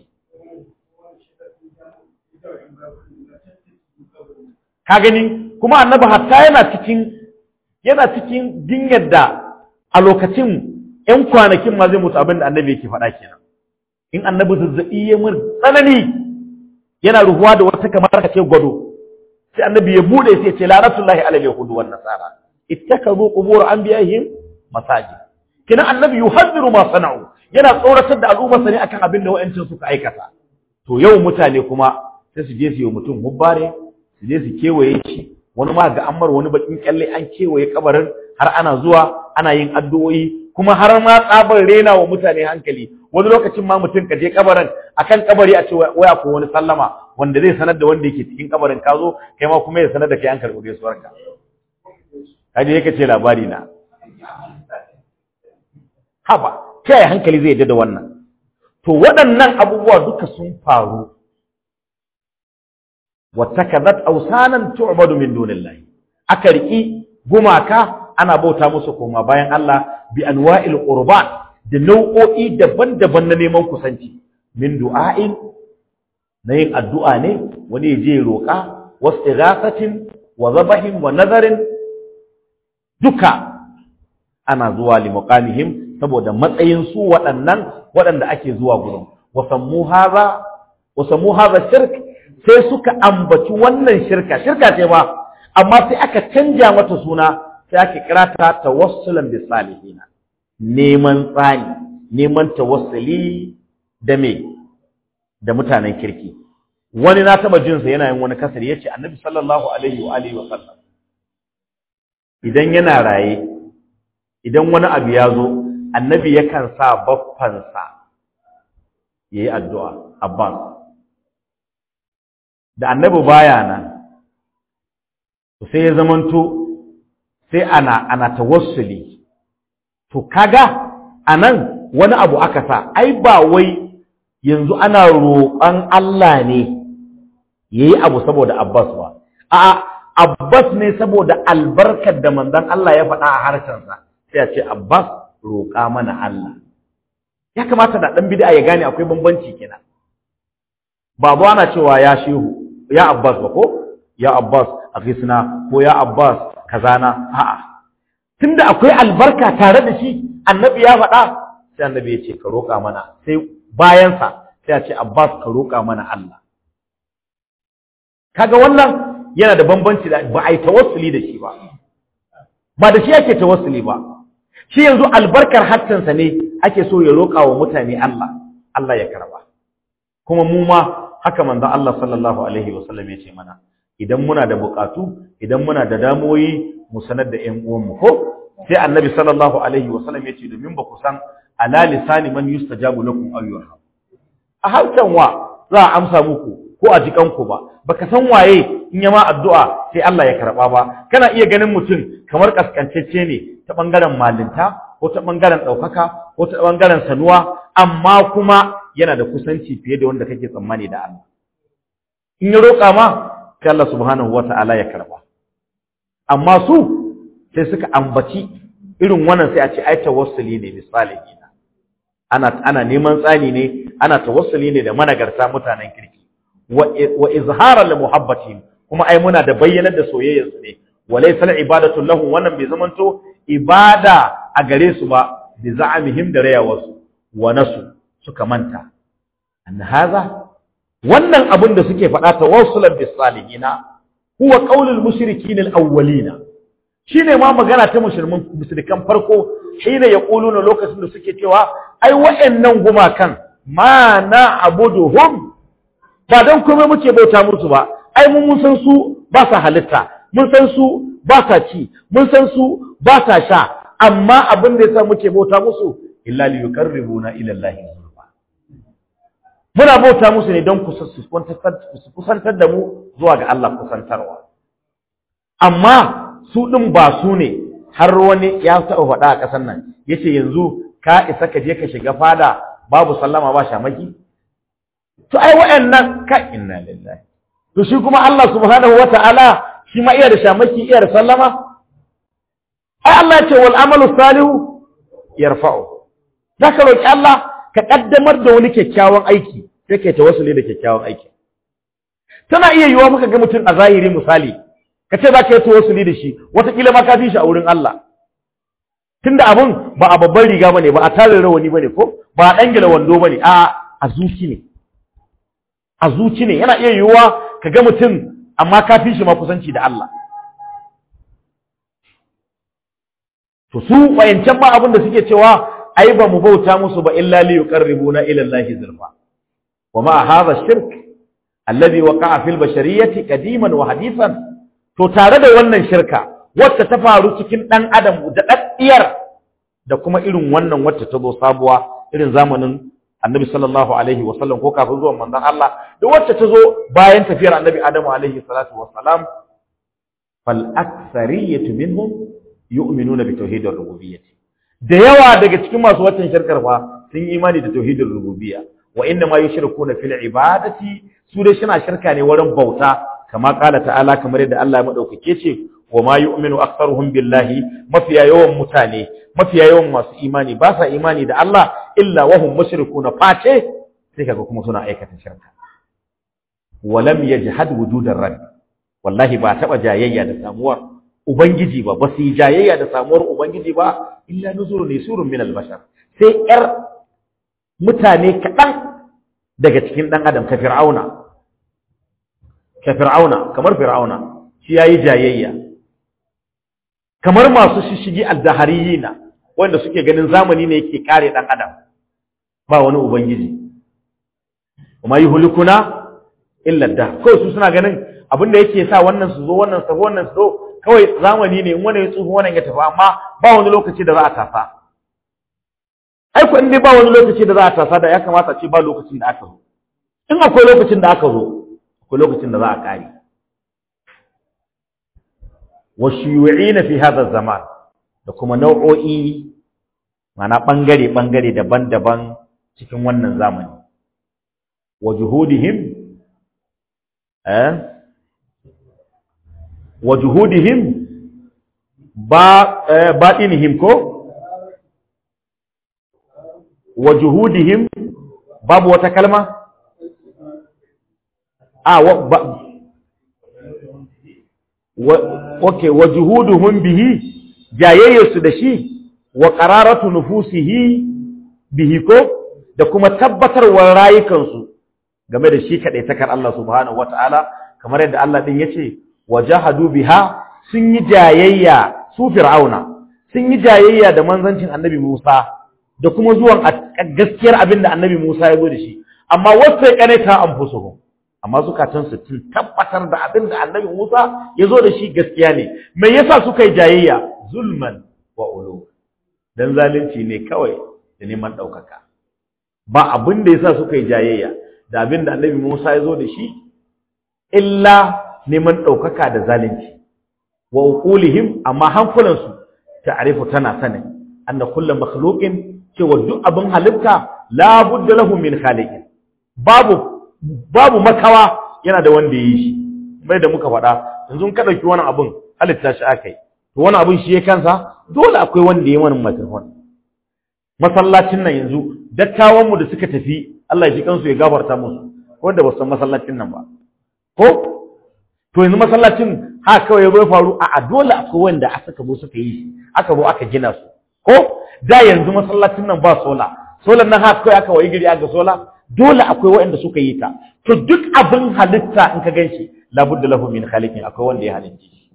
ka gani kuma annabi hatta yana cikin yana cikin dinyar da a lokacin ƴan kwanakin ma zai mutu abin da annabi yake faɗa kenan in annabi zazzaɓi ya mun tsanani yana ruhuwa da wata kamar ka ce gwado sai annabi ya bude sai ya ce la'natullahi alal yahudi wan nasara ittakazu qubur anbiya'ihim masajid kina annabi yuhaddiru ma sana'u yana tsoratar da al'umma sani akan abin da wa'ancin suka aikata to yau mutane kuma sai su je su yi mutum hubbare su je su kewaye shi wani ma ga ammar wani bakin kyalle an kewaye kabarin har ana zuwa ana yin addu'o'i kuma har ma tsabar rena wa mutane hankali wani lokacin ma mutum ka je kabarin akan kabari a ce waya ko wani sallama wanda zai sanar da wanda yake cikin kabarin ka zo kai ma kuma ya sanar da kai an karɓi gaisuwarka kaje yake ce labari na haba ta yaya hankali zai yadda da wannan to waɗannan abubuwa duka sun faru wattakazat awsanan tu'badu min dunillahi aka riki gumaka ana bauta musu koma bayan Allah bi anwa'il qurban da nau'o'i daban-daban na neman kusanci min du'a'in na yin addu'a ne wani ya je roƙa wastighathatin wa zabahin wa nazarin duka ana zuwa li muqamihim saboda matsayin su waɗannan waɗanda ake zuwa gurin wasammu haza wasammu haza shirk sai suka ambaci wannan shirka shirka ce ba amma sai aka canja mata suna sai aka kira ta tawassulan bis salihina neman tsani neman tawassuli da me da mutanen kirki wani na taba jin sa yana yin wani kasar yace annabi sallallahu alaihi wa alihi wa sallam idan yana raye idan wani abu ya zo annabi yakan sa baffansa ya yi addu'a abbas da annabi baya nan sai ya zamanto sai ana ana tawassuli to kaga anan wani abu aka sa ai ba wai yanzu ana roƙon Allah ne yayi abu saboda abbas ba a'a abbas ne saboda albarkar da manzon Allah ya faɗa a harshensa sai ya ce Abbas roƙa mana Allah ya kamata da ɗan bid'a ya gane akwai bambanci kenan babu ana cewa ya shehu ya Abbas ba ko ya Abbas akhisna ko ya Abbas kazana a'a tunda akwai albarka tare da shi annabi ya faɗa sai annabi ya ce ka roƙa mana sai bayan sa sai ya ce Abbas ka roƙa mana Allah kaga wannan yana da bambanci da ba a yi tawassuli da shi ba ba da shi ake tawassuli ba shi yanzu albarkar hattansa ne ake so ya roƙa wa mutane Allah Allah ya karba kuma mu ma haka manzon Allah sallallahu alaihi wasallam ya ce mana idan muna da buƙatu idan muna da damoyi mu sanar da ƴan uwanmu ko sai annabi sallallahu alaihi wasallam ya ce domin ba ku san ala lisani man yustajabu lakum aw yurham a harshen wa za a amsa muku ko a jikanku ba baka san waye in yama addu'a sai Allah ya karba ba kana iya ganin mutum kamar kaskancecce ne ta bangaren malinta ko ta bangaren daukaka ko ta bangaren sanuwa amma kuma yana da kusanci fiye da wanda kake tsammani da Allah in ya roƙa ma sai Allah subhanahu wata'ala ya karba amma su sai suka ambaci irin wannan sai a ce ai tawassuli ne misali ana ana neman tsani ne ana tawassuli ne da managarta mutanen kirki wa izhara li muhabbatihim kuma ai muna da bayyanar da soyayyar su ne walaysa al ibadatu lahum wannan bai zamanto ibada a gare su ba bi za'amihim da rayawarsu wa nasu suka manta anna hadha wannan abin da suke faɗa tawassulan bis salihina huwa qaulul mushrikin al awwalina shine ma magana ta musulmin musulkan farko shine yaquluna lokacin da suke cewa ai wa'annan gumakan ma na abuduhum ba dan komai muke bauta musu ba ai mun mun san su ba sa halitta mun san su ba sa ci mun san su ba sa sha amma abin da yasa muke bauta musu illa li yuqarribuna ila allahi zulfa muna bauta musu ne don su kusantar da mu zuwa ga Allah kusantarwa amma su din ba su ne har wani ya taɓa faɗa a ƙasar nan yace yanzu ka isa ka je ka shiga fada babu sallama ba shamaki to ai wa'annan ka inna lillahi to shi kuma Allah subhanahu wata'ala shi ma iya da shamaki iya da sallama ai Allah ce wal amalu salihu yarfa'u zaka roki Allah ka kaddamar da wani kyakkyawan aiki sai kai tawassuli da kyakkyawan aiki tana iya yiwa muka ga mutum a zahiri misali ka ce za ka yi tawassuli da shi wataƙila ma ka fi shi a wurin Allah tunda abun ba a babban riga bane ba a tarin rawani bane ko ba a dangila wando bane a a zuci ne a zuci ne yana iya yiwuwa ka ga mutum amma ka fi shi ma kusanci da Allah to su wayancan ma abin da suke cewa ai ba mu bauta musu ba illa li yuqarribuna ila Allah zulfa wa ma hadha shirk alladhi waqa'a fil bashariyati qadiman wa hadithan to tare da wannan shirka wacce ta faru cikin dan adam da daddiyar da kuma irin wannan wacce ta zo sabuwa irin zamanin annabi sallallahu alaihi wa sallam ko kafin zuwan manzon Allah da wacce ta zo bayan tafiyar annabi adamu alaihi salatu wa salam fal akthariyatu minhum yu'minuna bi tauhidir rububiyyah da yawa daga cikin masu waccan shirkar fa sun yi imani da tauhidir rububiyya wa inna ma yushrikuna fil ibadati su dai suna shirka ne wurin bauta kama kala ta'ala kamar yadda Allah ya madaukake ce wa ma yu'minu aktharuhum billahi mafiya yawan mutane mafiya yawan masu imani ba sa imani da Allah illa wa hum mushrikuna face sai kaga kuma suna aikata shirka wa lam yajhad wujudar rabb wallahi ba taba jayayya da samuwar ubangiji ba ba su yi jayayya da samuwar ubangiji ba illa nuzuru ne surun min albashar sai yar mutane kaɗan daga cikin ɗan adam ka fir'auna ka fir'auna kamar fir'auna shi yayi jayayya kamar masu shishigi aldahariyina wanda suke ganin zamani ne yake kare ɗan adam ba wani ubangiji kuma yuhlikuna illa da kawai su suna ganin abin da yake sa wannan su zo wannan su zo wannan su zo kawai zamani ne wani ya tsufa wannan ya tafi amma ba wani lokaci da za a tasa ai ko in dai ba wani lokaci da za a tasa da ya kamata ce ba lokacin da aka zo in akwai lokacin da aka zo akwai lokacin da za a kare wa shuyu'ina fi hadha zaman da kuma nau'o'i mana bangare bangare daban-daban cikin wannan zamani wa juhudihim eh wa juhudihim ba batinihim ko wa juhudihim babu wata kalma a wa ba wa okay wa juhuduhum bihi jayayyarsu da shi wa qararatu nufusihi bihi ko da kuma tabbatarwar rayukansu game da shi kadai takar Allah subhanahu wataala kamar yadda Allah din yace wajahadu biha sun yi jayayya su fir'auna sun yi jayayya da manzancin annabi Musa da kuma zuwan gaskiyar abin da annabi Musa ya zo da shi amma wasu kanata anfusuhum amma zukatan su tun tabbatar da abin da annabi Musa ya zo da shi gaskiya ne me yasa suka yi jayayya zulman wa ulu dan zalunci ne kawai da neman daukaka ba abin da yasa suka yi jayayya da abin da annabi Musa ya zo da shi illa neman ɗaukaka da zalunci wa uqulihim amma hankulansu ta'rifu tana sanin anna kullu makhluqin cewa duk abin halitta la budda lahu min khaliqin babu babu makawa yana da wanda yi shi mai da muka faɗa yanzu ka dauki wani abin halitta shi akai to wani abin shi ya kansa dole akwai wanda ya wani microphone masallacin nan yanzu dattawan mu da suka tafi Allah ya ji kansu ya gafarta musu wanda ba san masallacin nan ba ko to yanzu masallacin ha kawai ya zo faru a dole akwai wanda aka zo suka yi aka zo aka gina su ko da yanzu masallacin nan ba sola solar nan ha kawai aka wayi gari aka sola dole akwai waɗanda suka yi ta to duk abin halitta in ka ganshi labudda lahu min khaliqin akwai wanda ya halicce shi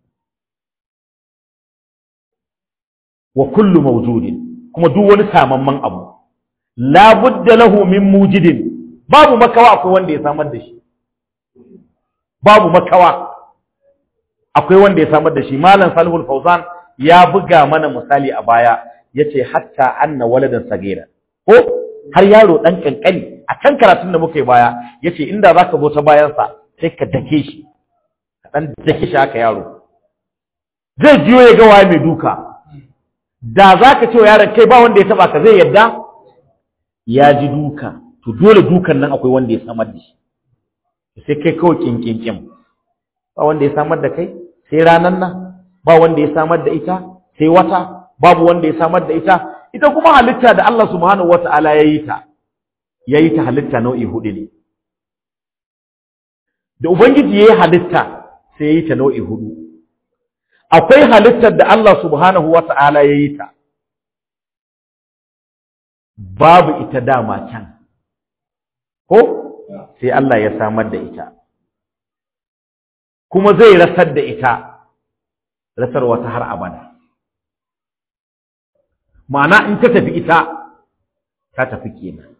wa kullu mawjudin kuma duk wani samamman abu labudda lahu min mujidin babu makawa akwai wanda ya samar da shi babu makawa akwai wanda ya samar da shi malam salihul fawzan ya buga mana misali a baya yace hatta anna waladan sagira ko har yaro dan kankani a kan karatun da muka yi baya yace inda zaka zo ta bayan sa sai ka dake shi ka dan dake shi haka yaro zai jiyo ya ga waye mai duka da zaka ce wa yaron kai ba wanda ya taba ka zai yadda ya ji duka to dole dukan nan akwai wanda ya samar da shi sai kai kawai kinkinkin ba wanda ya samar da kai sai ranan nan ba wanda ya samar da ita sai wata babu wanda ya samar da ita ita kuma halitta da Allah subhanahu wata'ala ya yi ta ya yi ta halitta nau'i hudu ne da ubangiji ya yi halitta sai ya yi ta nau'i hudu akwai halittar da Allah subhanahu wata'ala ya yi ta babu ita dama can ko sai Allah ya samar da ita kuma zai rasar da ita rasar wata har abada ma'ana in ta tafi ita ta tafi kenan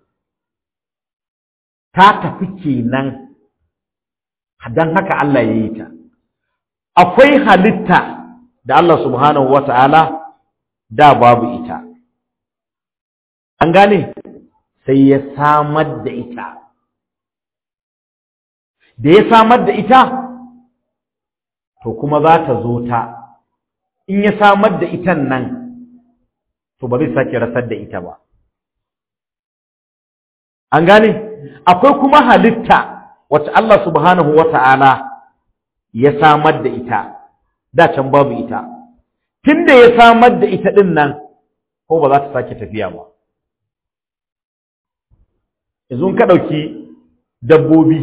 ta tafi kenan don haka Allah ya yi ta akwai halitta da Allah subhanahu wata'ala da babu ita an gane sai ya samar da ita da ya samar da ita to kuma za ta zo ta in ya samar da itan nan to ba zai sake rasar da ita ba an gane akwai kuma halitta wacce Allah subhanahu wata'ala ya samar da ita da can babu ita tunda ya samar da ita din nan ko ba za ta sake tafiya ba yanzu ka ɗauki dabbobi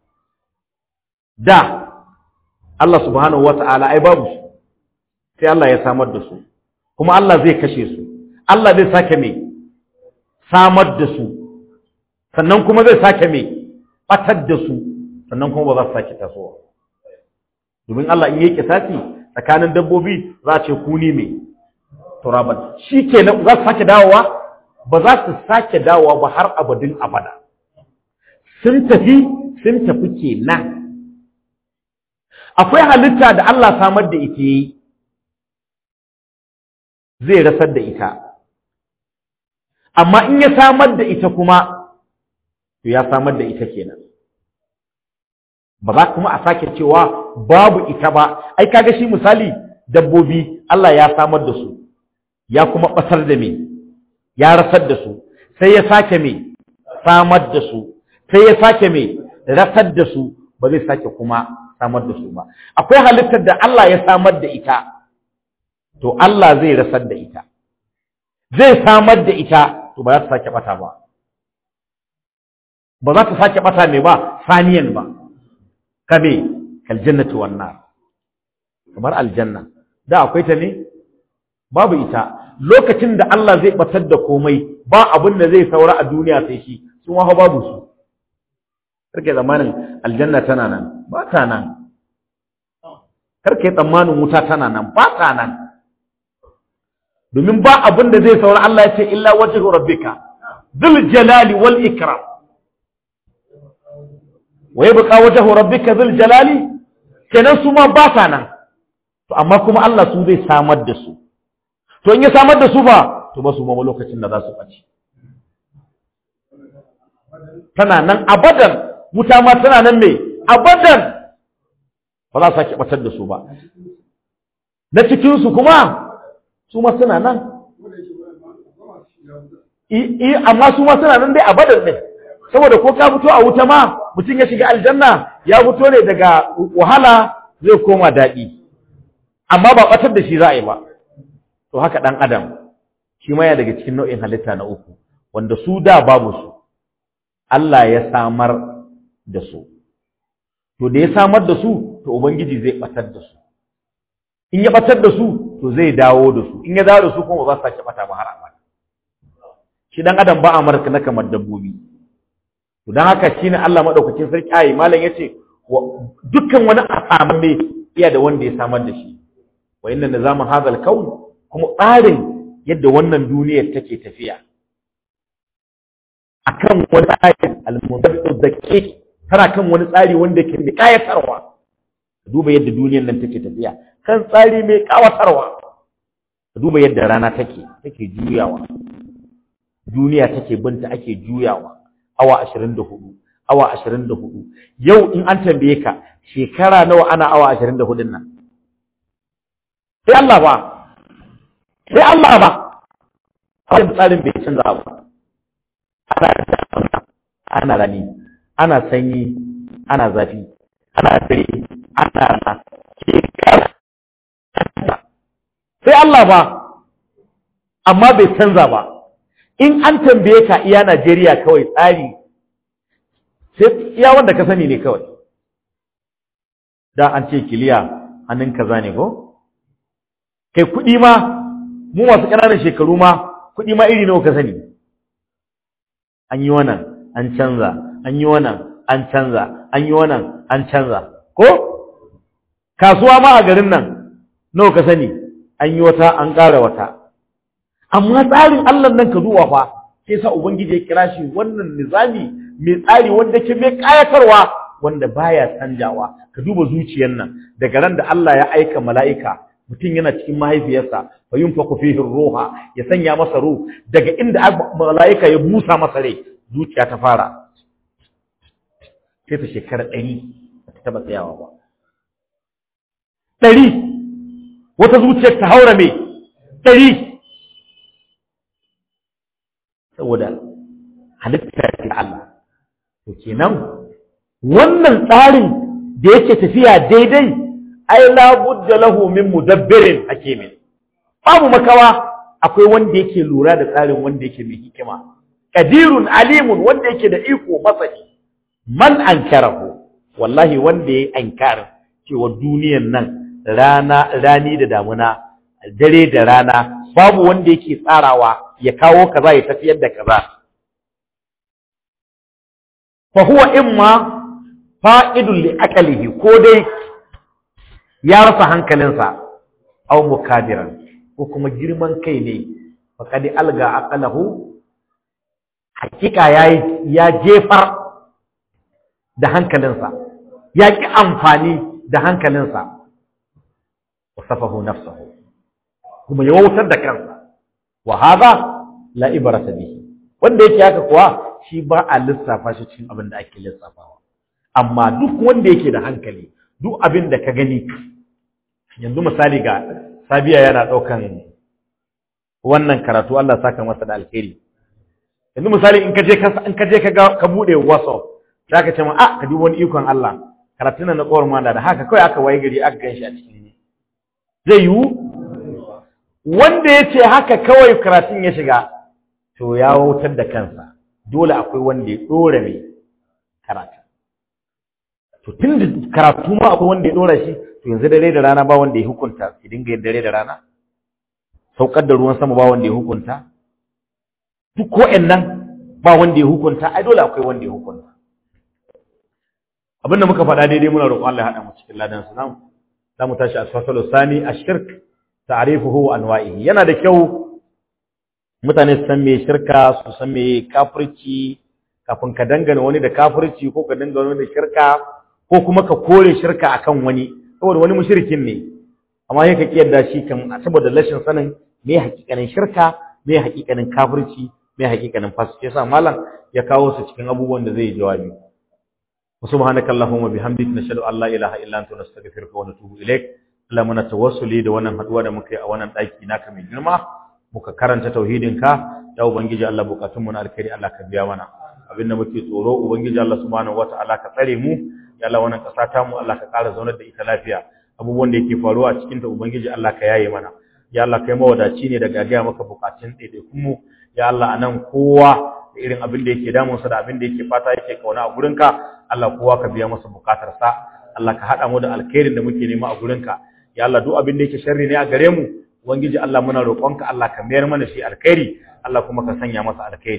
da Allah subhanahu wata'ala ai babu su sai Allah ya samar da su kuma Allah zai kashe su Allah zai sake mai samar da su sannan kuma zai sake mai batar da su sannan kuma ba za su sake tasowa domin Allah in yi kisasi tsakanin dabbobi za a ce kuni mai turaban shi ke za su sake dawowa ba za su sake dawowa ba har abadin abada sun tafi sun tafi kenan akwai halitta da Allah samar da ita yi zai rasar da ita amma in ya samar da ita kuma to ya samar da ita kenan ba za kuma a sake cewa babu ita ba ai kaga shi misali dabbobi Allah ya samar da su ya kuma basar da me ya rasar da su sai ya sake me samar da su sai ya sake me rasar da su ba zai sake kuma samar da su ba akwai halittar da Allah ya samar da ita to Allah zai rasar da ita zai samar da ita to ba za ta sake bata ba ba za ta sake bata mai ba saniyan ba kame kaljannatu wan nar kamar aljanna da akwai ta ne babu ita lokacin da Allah zai batar da komai ba abin da zai saura a duniya sai shi sun waha babu su karke zamanin aljanna tana nan ba ta nan karke tsammanin wuta tana nan ba ta nan domin ba abin da zai saura Allah ya ce illa wajhu rabbika dhul jalali wal ikram wa yabqa wajhu rabbika dhul jalali kenan su ma ba ta nan to amma kuma Allah su zai samar da su to in ya samar da su ba to ba su ma lokacin da za su ɓace tana nan abadan wuta ma tana nan me abadan ba za su sake ɓatar da su ba na cikinsu kuma su ma suna nan i amma su ma suna nan dai abadan ne saboda ko ka fito a wuta ma mutum ya shiga aljanna ya fito ne daga wahala zai koma daɗi amma ba ɓatar da shi za a yi ba to haka ɗan adam shi ma ya daga cikin nau'in halitta na uku wanda su da babu su Allah ya samar da su to da ya samar da su to ubangiji zai ɓatar da su in ya ɓatar da su to zai dawo da su in ya dawo da su kuma ba za su sake ɓata ba har abada shi ɗan adam ba a marka na kamar dabbobi to dan haka shine Allah madaukakin sarki ayi malam yace dukkan wani asamme iya da wanda ya samar da shi wa inna nizama hadha al-kawn kuma tsarin yadda wannan duniyar take tafiya akan wani tsari al-muntabiqu daqiq tana kan wani tsari wanda ke da kayatarwa duba yadda duniyar nan take tafiya kan tsari mai kawatarwa duba yadda rana take take juyawa duniya take binta ake juyawa awa 24 awa 24 yau in an tambaye ka shekara nawa ana awa 24 nan sai Allah ba sai Allah ba hakan tsarin bai canza ba ana ana rani ana sanyi ana zafi ana dare ana rana shekara sai Allah ba amma bai canza ba in an tambaye ka iya Najeriya kawai tsari sai iya wanda ka sani ne kawai da an ce kiliya hannun kaza ne ko kai kuɗi ma mu masu ƙananan shekaru ma kuɗi ma iri nawa ka sani an yi wannan an canza an yi wannan an canza an yi wannan an canza ko kasuwa ma a garin nan nawa ka sani an yi wata an ƙara wata amma tsarin Allah nan ka duba fa sai sa ubangiji ya kira shi wannan nizami mai tsari wanda ke mai kayatarwa wanda baya canjawa ka duba zuciyar nan daga ran da Allah ya aika mala'ika mutum yana cikin mahaifiyarsa fa yunfaku fihi ruha ya sanya masa ruh daga inda mala'ika ya busa masa rai zuciya ta fara sai ta shekara ɗari ba ta taɓa tsayawa ba ɗari wata zuciyar ta haura mai ɗari saboda halitta ta Allah to kenan wannan tsarin da yake tafiya daidai ai la budda lahu min mudabbirin hakimin babu makawa akwai wanda yake lura da tsarin wanda yake mai hikima qadirun alimun wanda yake da iko masani man ankarahu wallahi wanda yayi ankar cewa duniyar nan rana rani da damuna dare da rana babu wanda yake tsarawa ya kawo kaza ya tafiyar da kaza fa huwa imma fa'idun li aqlihi ko dai ya rasa hankalinsa aw mukadiran ko kuma girman kai ne faqad alga aqlahu hakika yayi ya jefar da hankalinsa ya ki amfani da hankalinsa wasafahu nafsuhu kuma ya wautar da kansa wa hadha la ibrata bihi wanda yake haka kuwa shi ba a lissafa shi cikin abin da ake lissafawa amma duk wanda yake da hankali duk abin da ka gani yanzu misali ga sabiya yana ɗaukan wannan karatu Allah saka masa da alheri yanzu misali in ka je ka in ka je ka ga ka bude WhatsApp za ka ce ma ah ka dubi wani ikon Allah karatun na kowar mala da haka kawai aka waye gari aka ganshi a cikin zai yiwu wanda ya ce haka kawai karatun ya shiga to ya wautar da kansa dole akwai wanda ya ɗora mai karatu to tun da karatu ma akwai wanda ya ɗora shi to yanzu dare da rana ba wanda ya hukunta ki dinga yin dare da rana saukar da ruwan sama ba wanda ya hukunta duk ko nan ba wanda ya hukunta ai dole akwai wanda ya hukunta abinda muka faɗa daidai muna roƙon Allah ya haɗa mu cikin ladan su za mu tashi asfasalu sani ashirk ta'rifuhu wa anwa'ihi yana da kyau mutane su san me shirka su san me kafirci kafin ka dangana wani da kafirci ko ka dangana wani da shirka ko kuma ka kore shirka akan wani saboda wani mushrikin ne amma sai ka kiyarda shi kan saboda rashin sanin me hakikanin shirka me hakikanin kafirci me hakikanin fasiki yasa malam ya kawo su cikin abubuwan da zai jawabi subhanaka allahumma bihamdika nashhadu an la ilaha illa anta nastaghfiruka wa natubu ilaik Allah muna tawassuli da wannan haduwa da muka yi a wannan daki naka mai girma muka karanta tauhidin ka ya ubangiji Allah bukatun mu na alkhairi Allah ka biya mana abinda muke tsoro ubangiji Allah subhanahu wataala ka tsare mu ya Allah wannan kasa ta mu Allah ka ƙara zaunar da ita lafiya abubuwan da yake faruwa a cikin ta ubangiji Allah ka yaye mana ya Allah kai mawadaci ne daga gaya maka bukatun ɗaiɗaikun mu ya Allah anan kowa da irin abin da yake damunsa da abin da yake fata yake kauna a gurinka Allah kowa ka biya masa bukatarsa Allah ka haɗa mu da alkhairin da muke nema a gurinka ya Allah duk abin da yake sharri ne a gare mu ubangiji Allah muna roƙonka Allah ka mayar mana shi alkhairi Allah kuma ka sanya masa alkhairi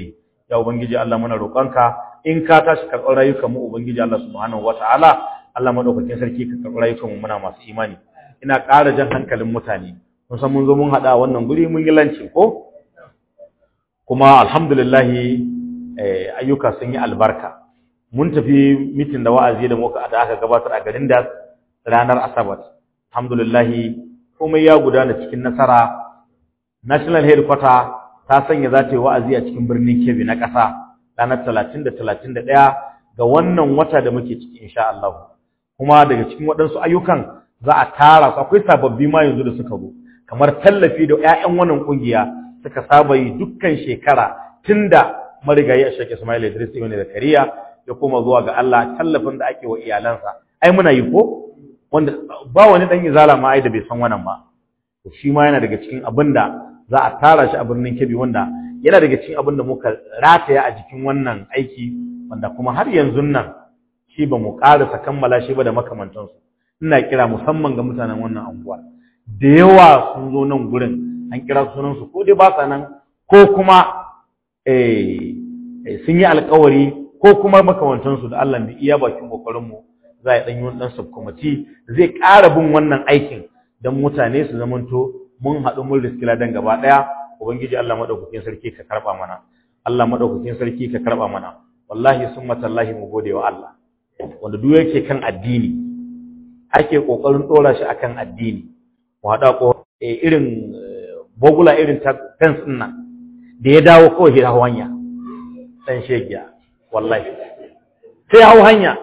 ya ubangiji Allah muna roƙonka in ka tashi karɓar rayukan mu ubangiji Allah subhanahu wataala Allah madaukakin sarki ka karɓi rayukan mu muna masu imani ina ƙara jan hankalin mutane mun san mun zo mun haɗa wannan guri mun yi lanci ko kuma alhamdulillah ayyuka sun yi albarka mun tafi mitin da wa'azi da muka da aka gabatar a garin da ranar asabar alhamdulillah komai ya gudana cikin nasara national headquarter ta sanya za ta yi wa'azi a cikin birnin Kebbi na ƙasa ranar talatin da talatin da ɗaya ga wannan wata da muke ciki insha Allah kuma daga cikin waɗansu ayyukan za a tara su akwai sababbi ma yanzu da suka zo kamar tallafi da ƴaƴan wannan kungiya suka saba yi dukkan shekara tunda marigayi a Sheikh Ismail Idris Ibn Zakariya ya koma zuwa ga Allah tallafin da ake wa iyalansa ai muna yi ko wanda ba wani dan izala ma ai da bai san wannan ba to shi ma yana daga cikin abin da za a tara shi a birnin Kebbi wanda yana daga cikin abin da muka rataya a jikin wannan aiki wanda kuma har yanzu nan shi ba mu ƙarasa kammala shi ba da makamantansu ina kira musamman ga mutanen wannan anguwa da yawa sun zo nan gurin an kira sunansu ko dai ba sa nan ko kuma sun yi alkawari ko kuma makamantansu da Allah mai iya bakin kokarinmu za a ɗanyi wani ɗan subkwamiti zai ƙara bin wannan aikin don mutane su zamanto mun haɗu mun riski ladan gaba ɗaya ubangiji Allah maɗaukakin sarki ka karɓa mana Allah maɗaukakin sarki ka karɓa mana wallahi sun matallahi mu gode wa Allah wanda duk yake kan addini ake kokarin dora shi akan addini mu hada ko irin bogula irin ta fence din nan da ya dawo kawai ya hawo hanya dan shegiya wallahi sai hawo hanya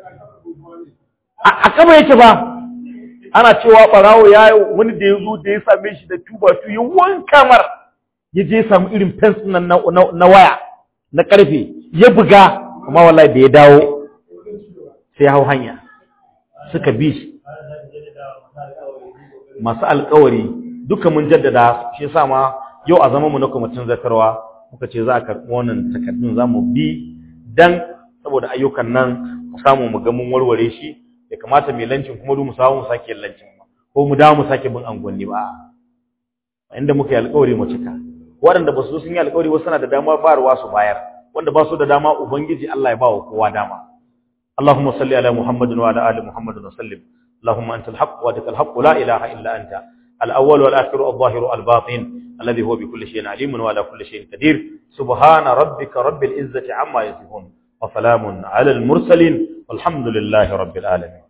a kaba yake ba ana cewa barawo ya wani da ya zo da ya same shi da tuba tu ya wanka mar ya je samu irin fence nan na waya na karfe ya buga amma wallahi da ya dawo sai hau hanya suka bi shi masu alkawari duka mun jaddada shi yasa ma yau a zama mu na kwamitin zakarwa muka ce za a karɓi wannan takardun za mu bi dan saboda ayyukan nan mu samu mu ga mun warware shi ya kamata mai lancin kuma mu samu mu sake lancin ko mu dawo mu sake bin angonni ba inda muka yi alkawari mu cika waɗanda ba su sun yi alkawari ba suna da dama bayarwa su bayar wanda ba su da dama ubangiji Allah ya ba wa kowa dama اللهم صل على محمد وعلى ال محمد وسلم اللهم انت الحق وادك الحق لا اله الا انت الاول والاخر الظاهر الباطن الذي هو بكل شيء عليم وعلى كل شيء قدير سبحان ربك رب العزه عما يصفون وسلام على المرسلين والحمد لله رب العالمين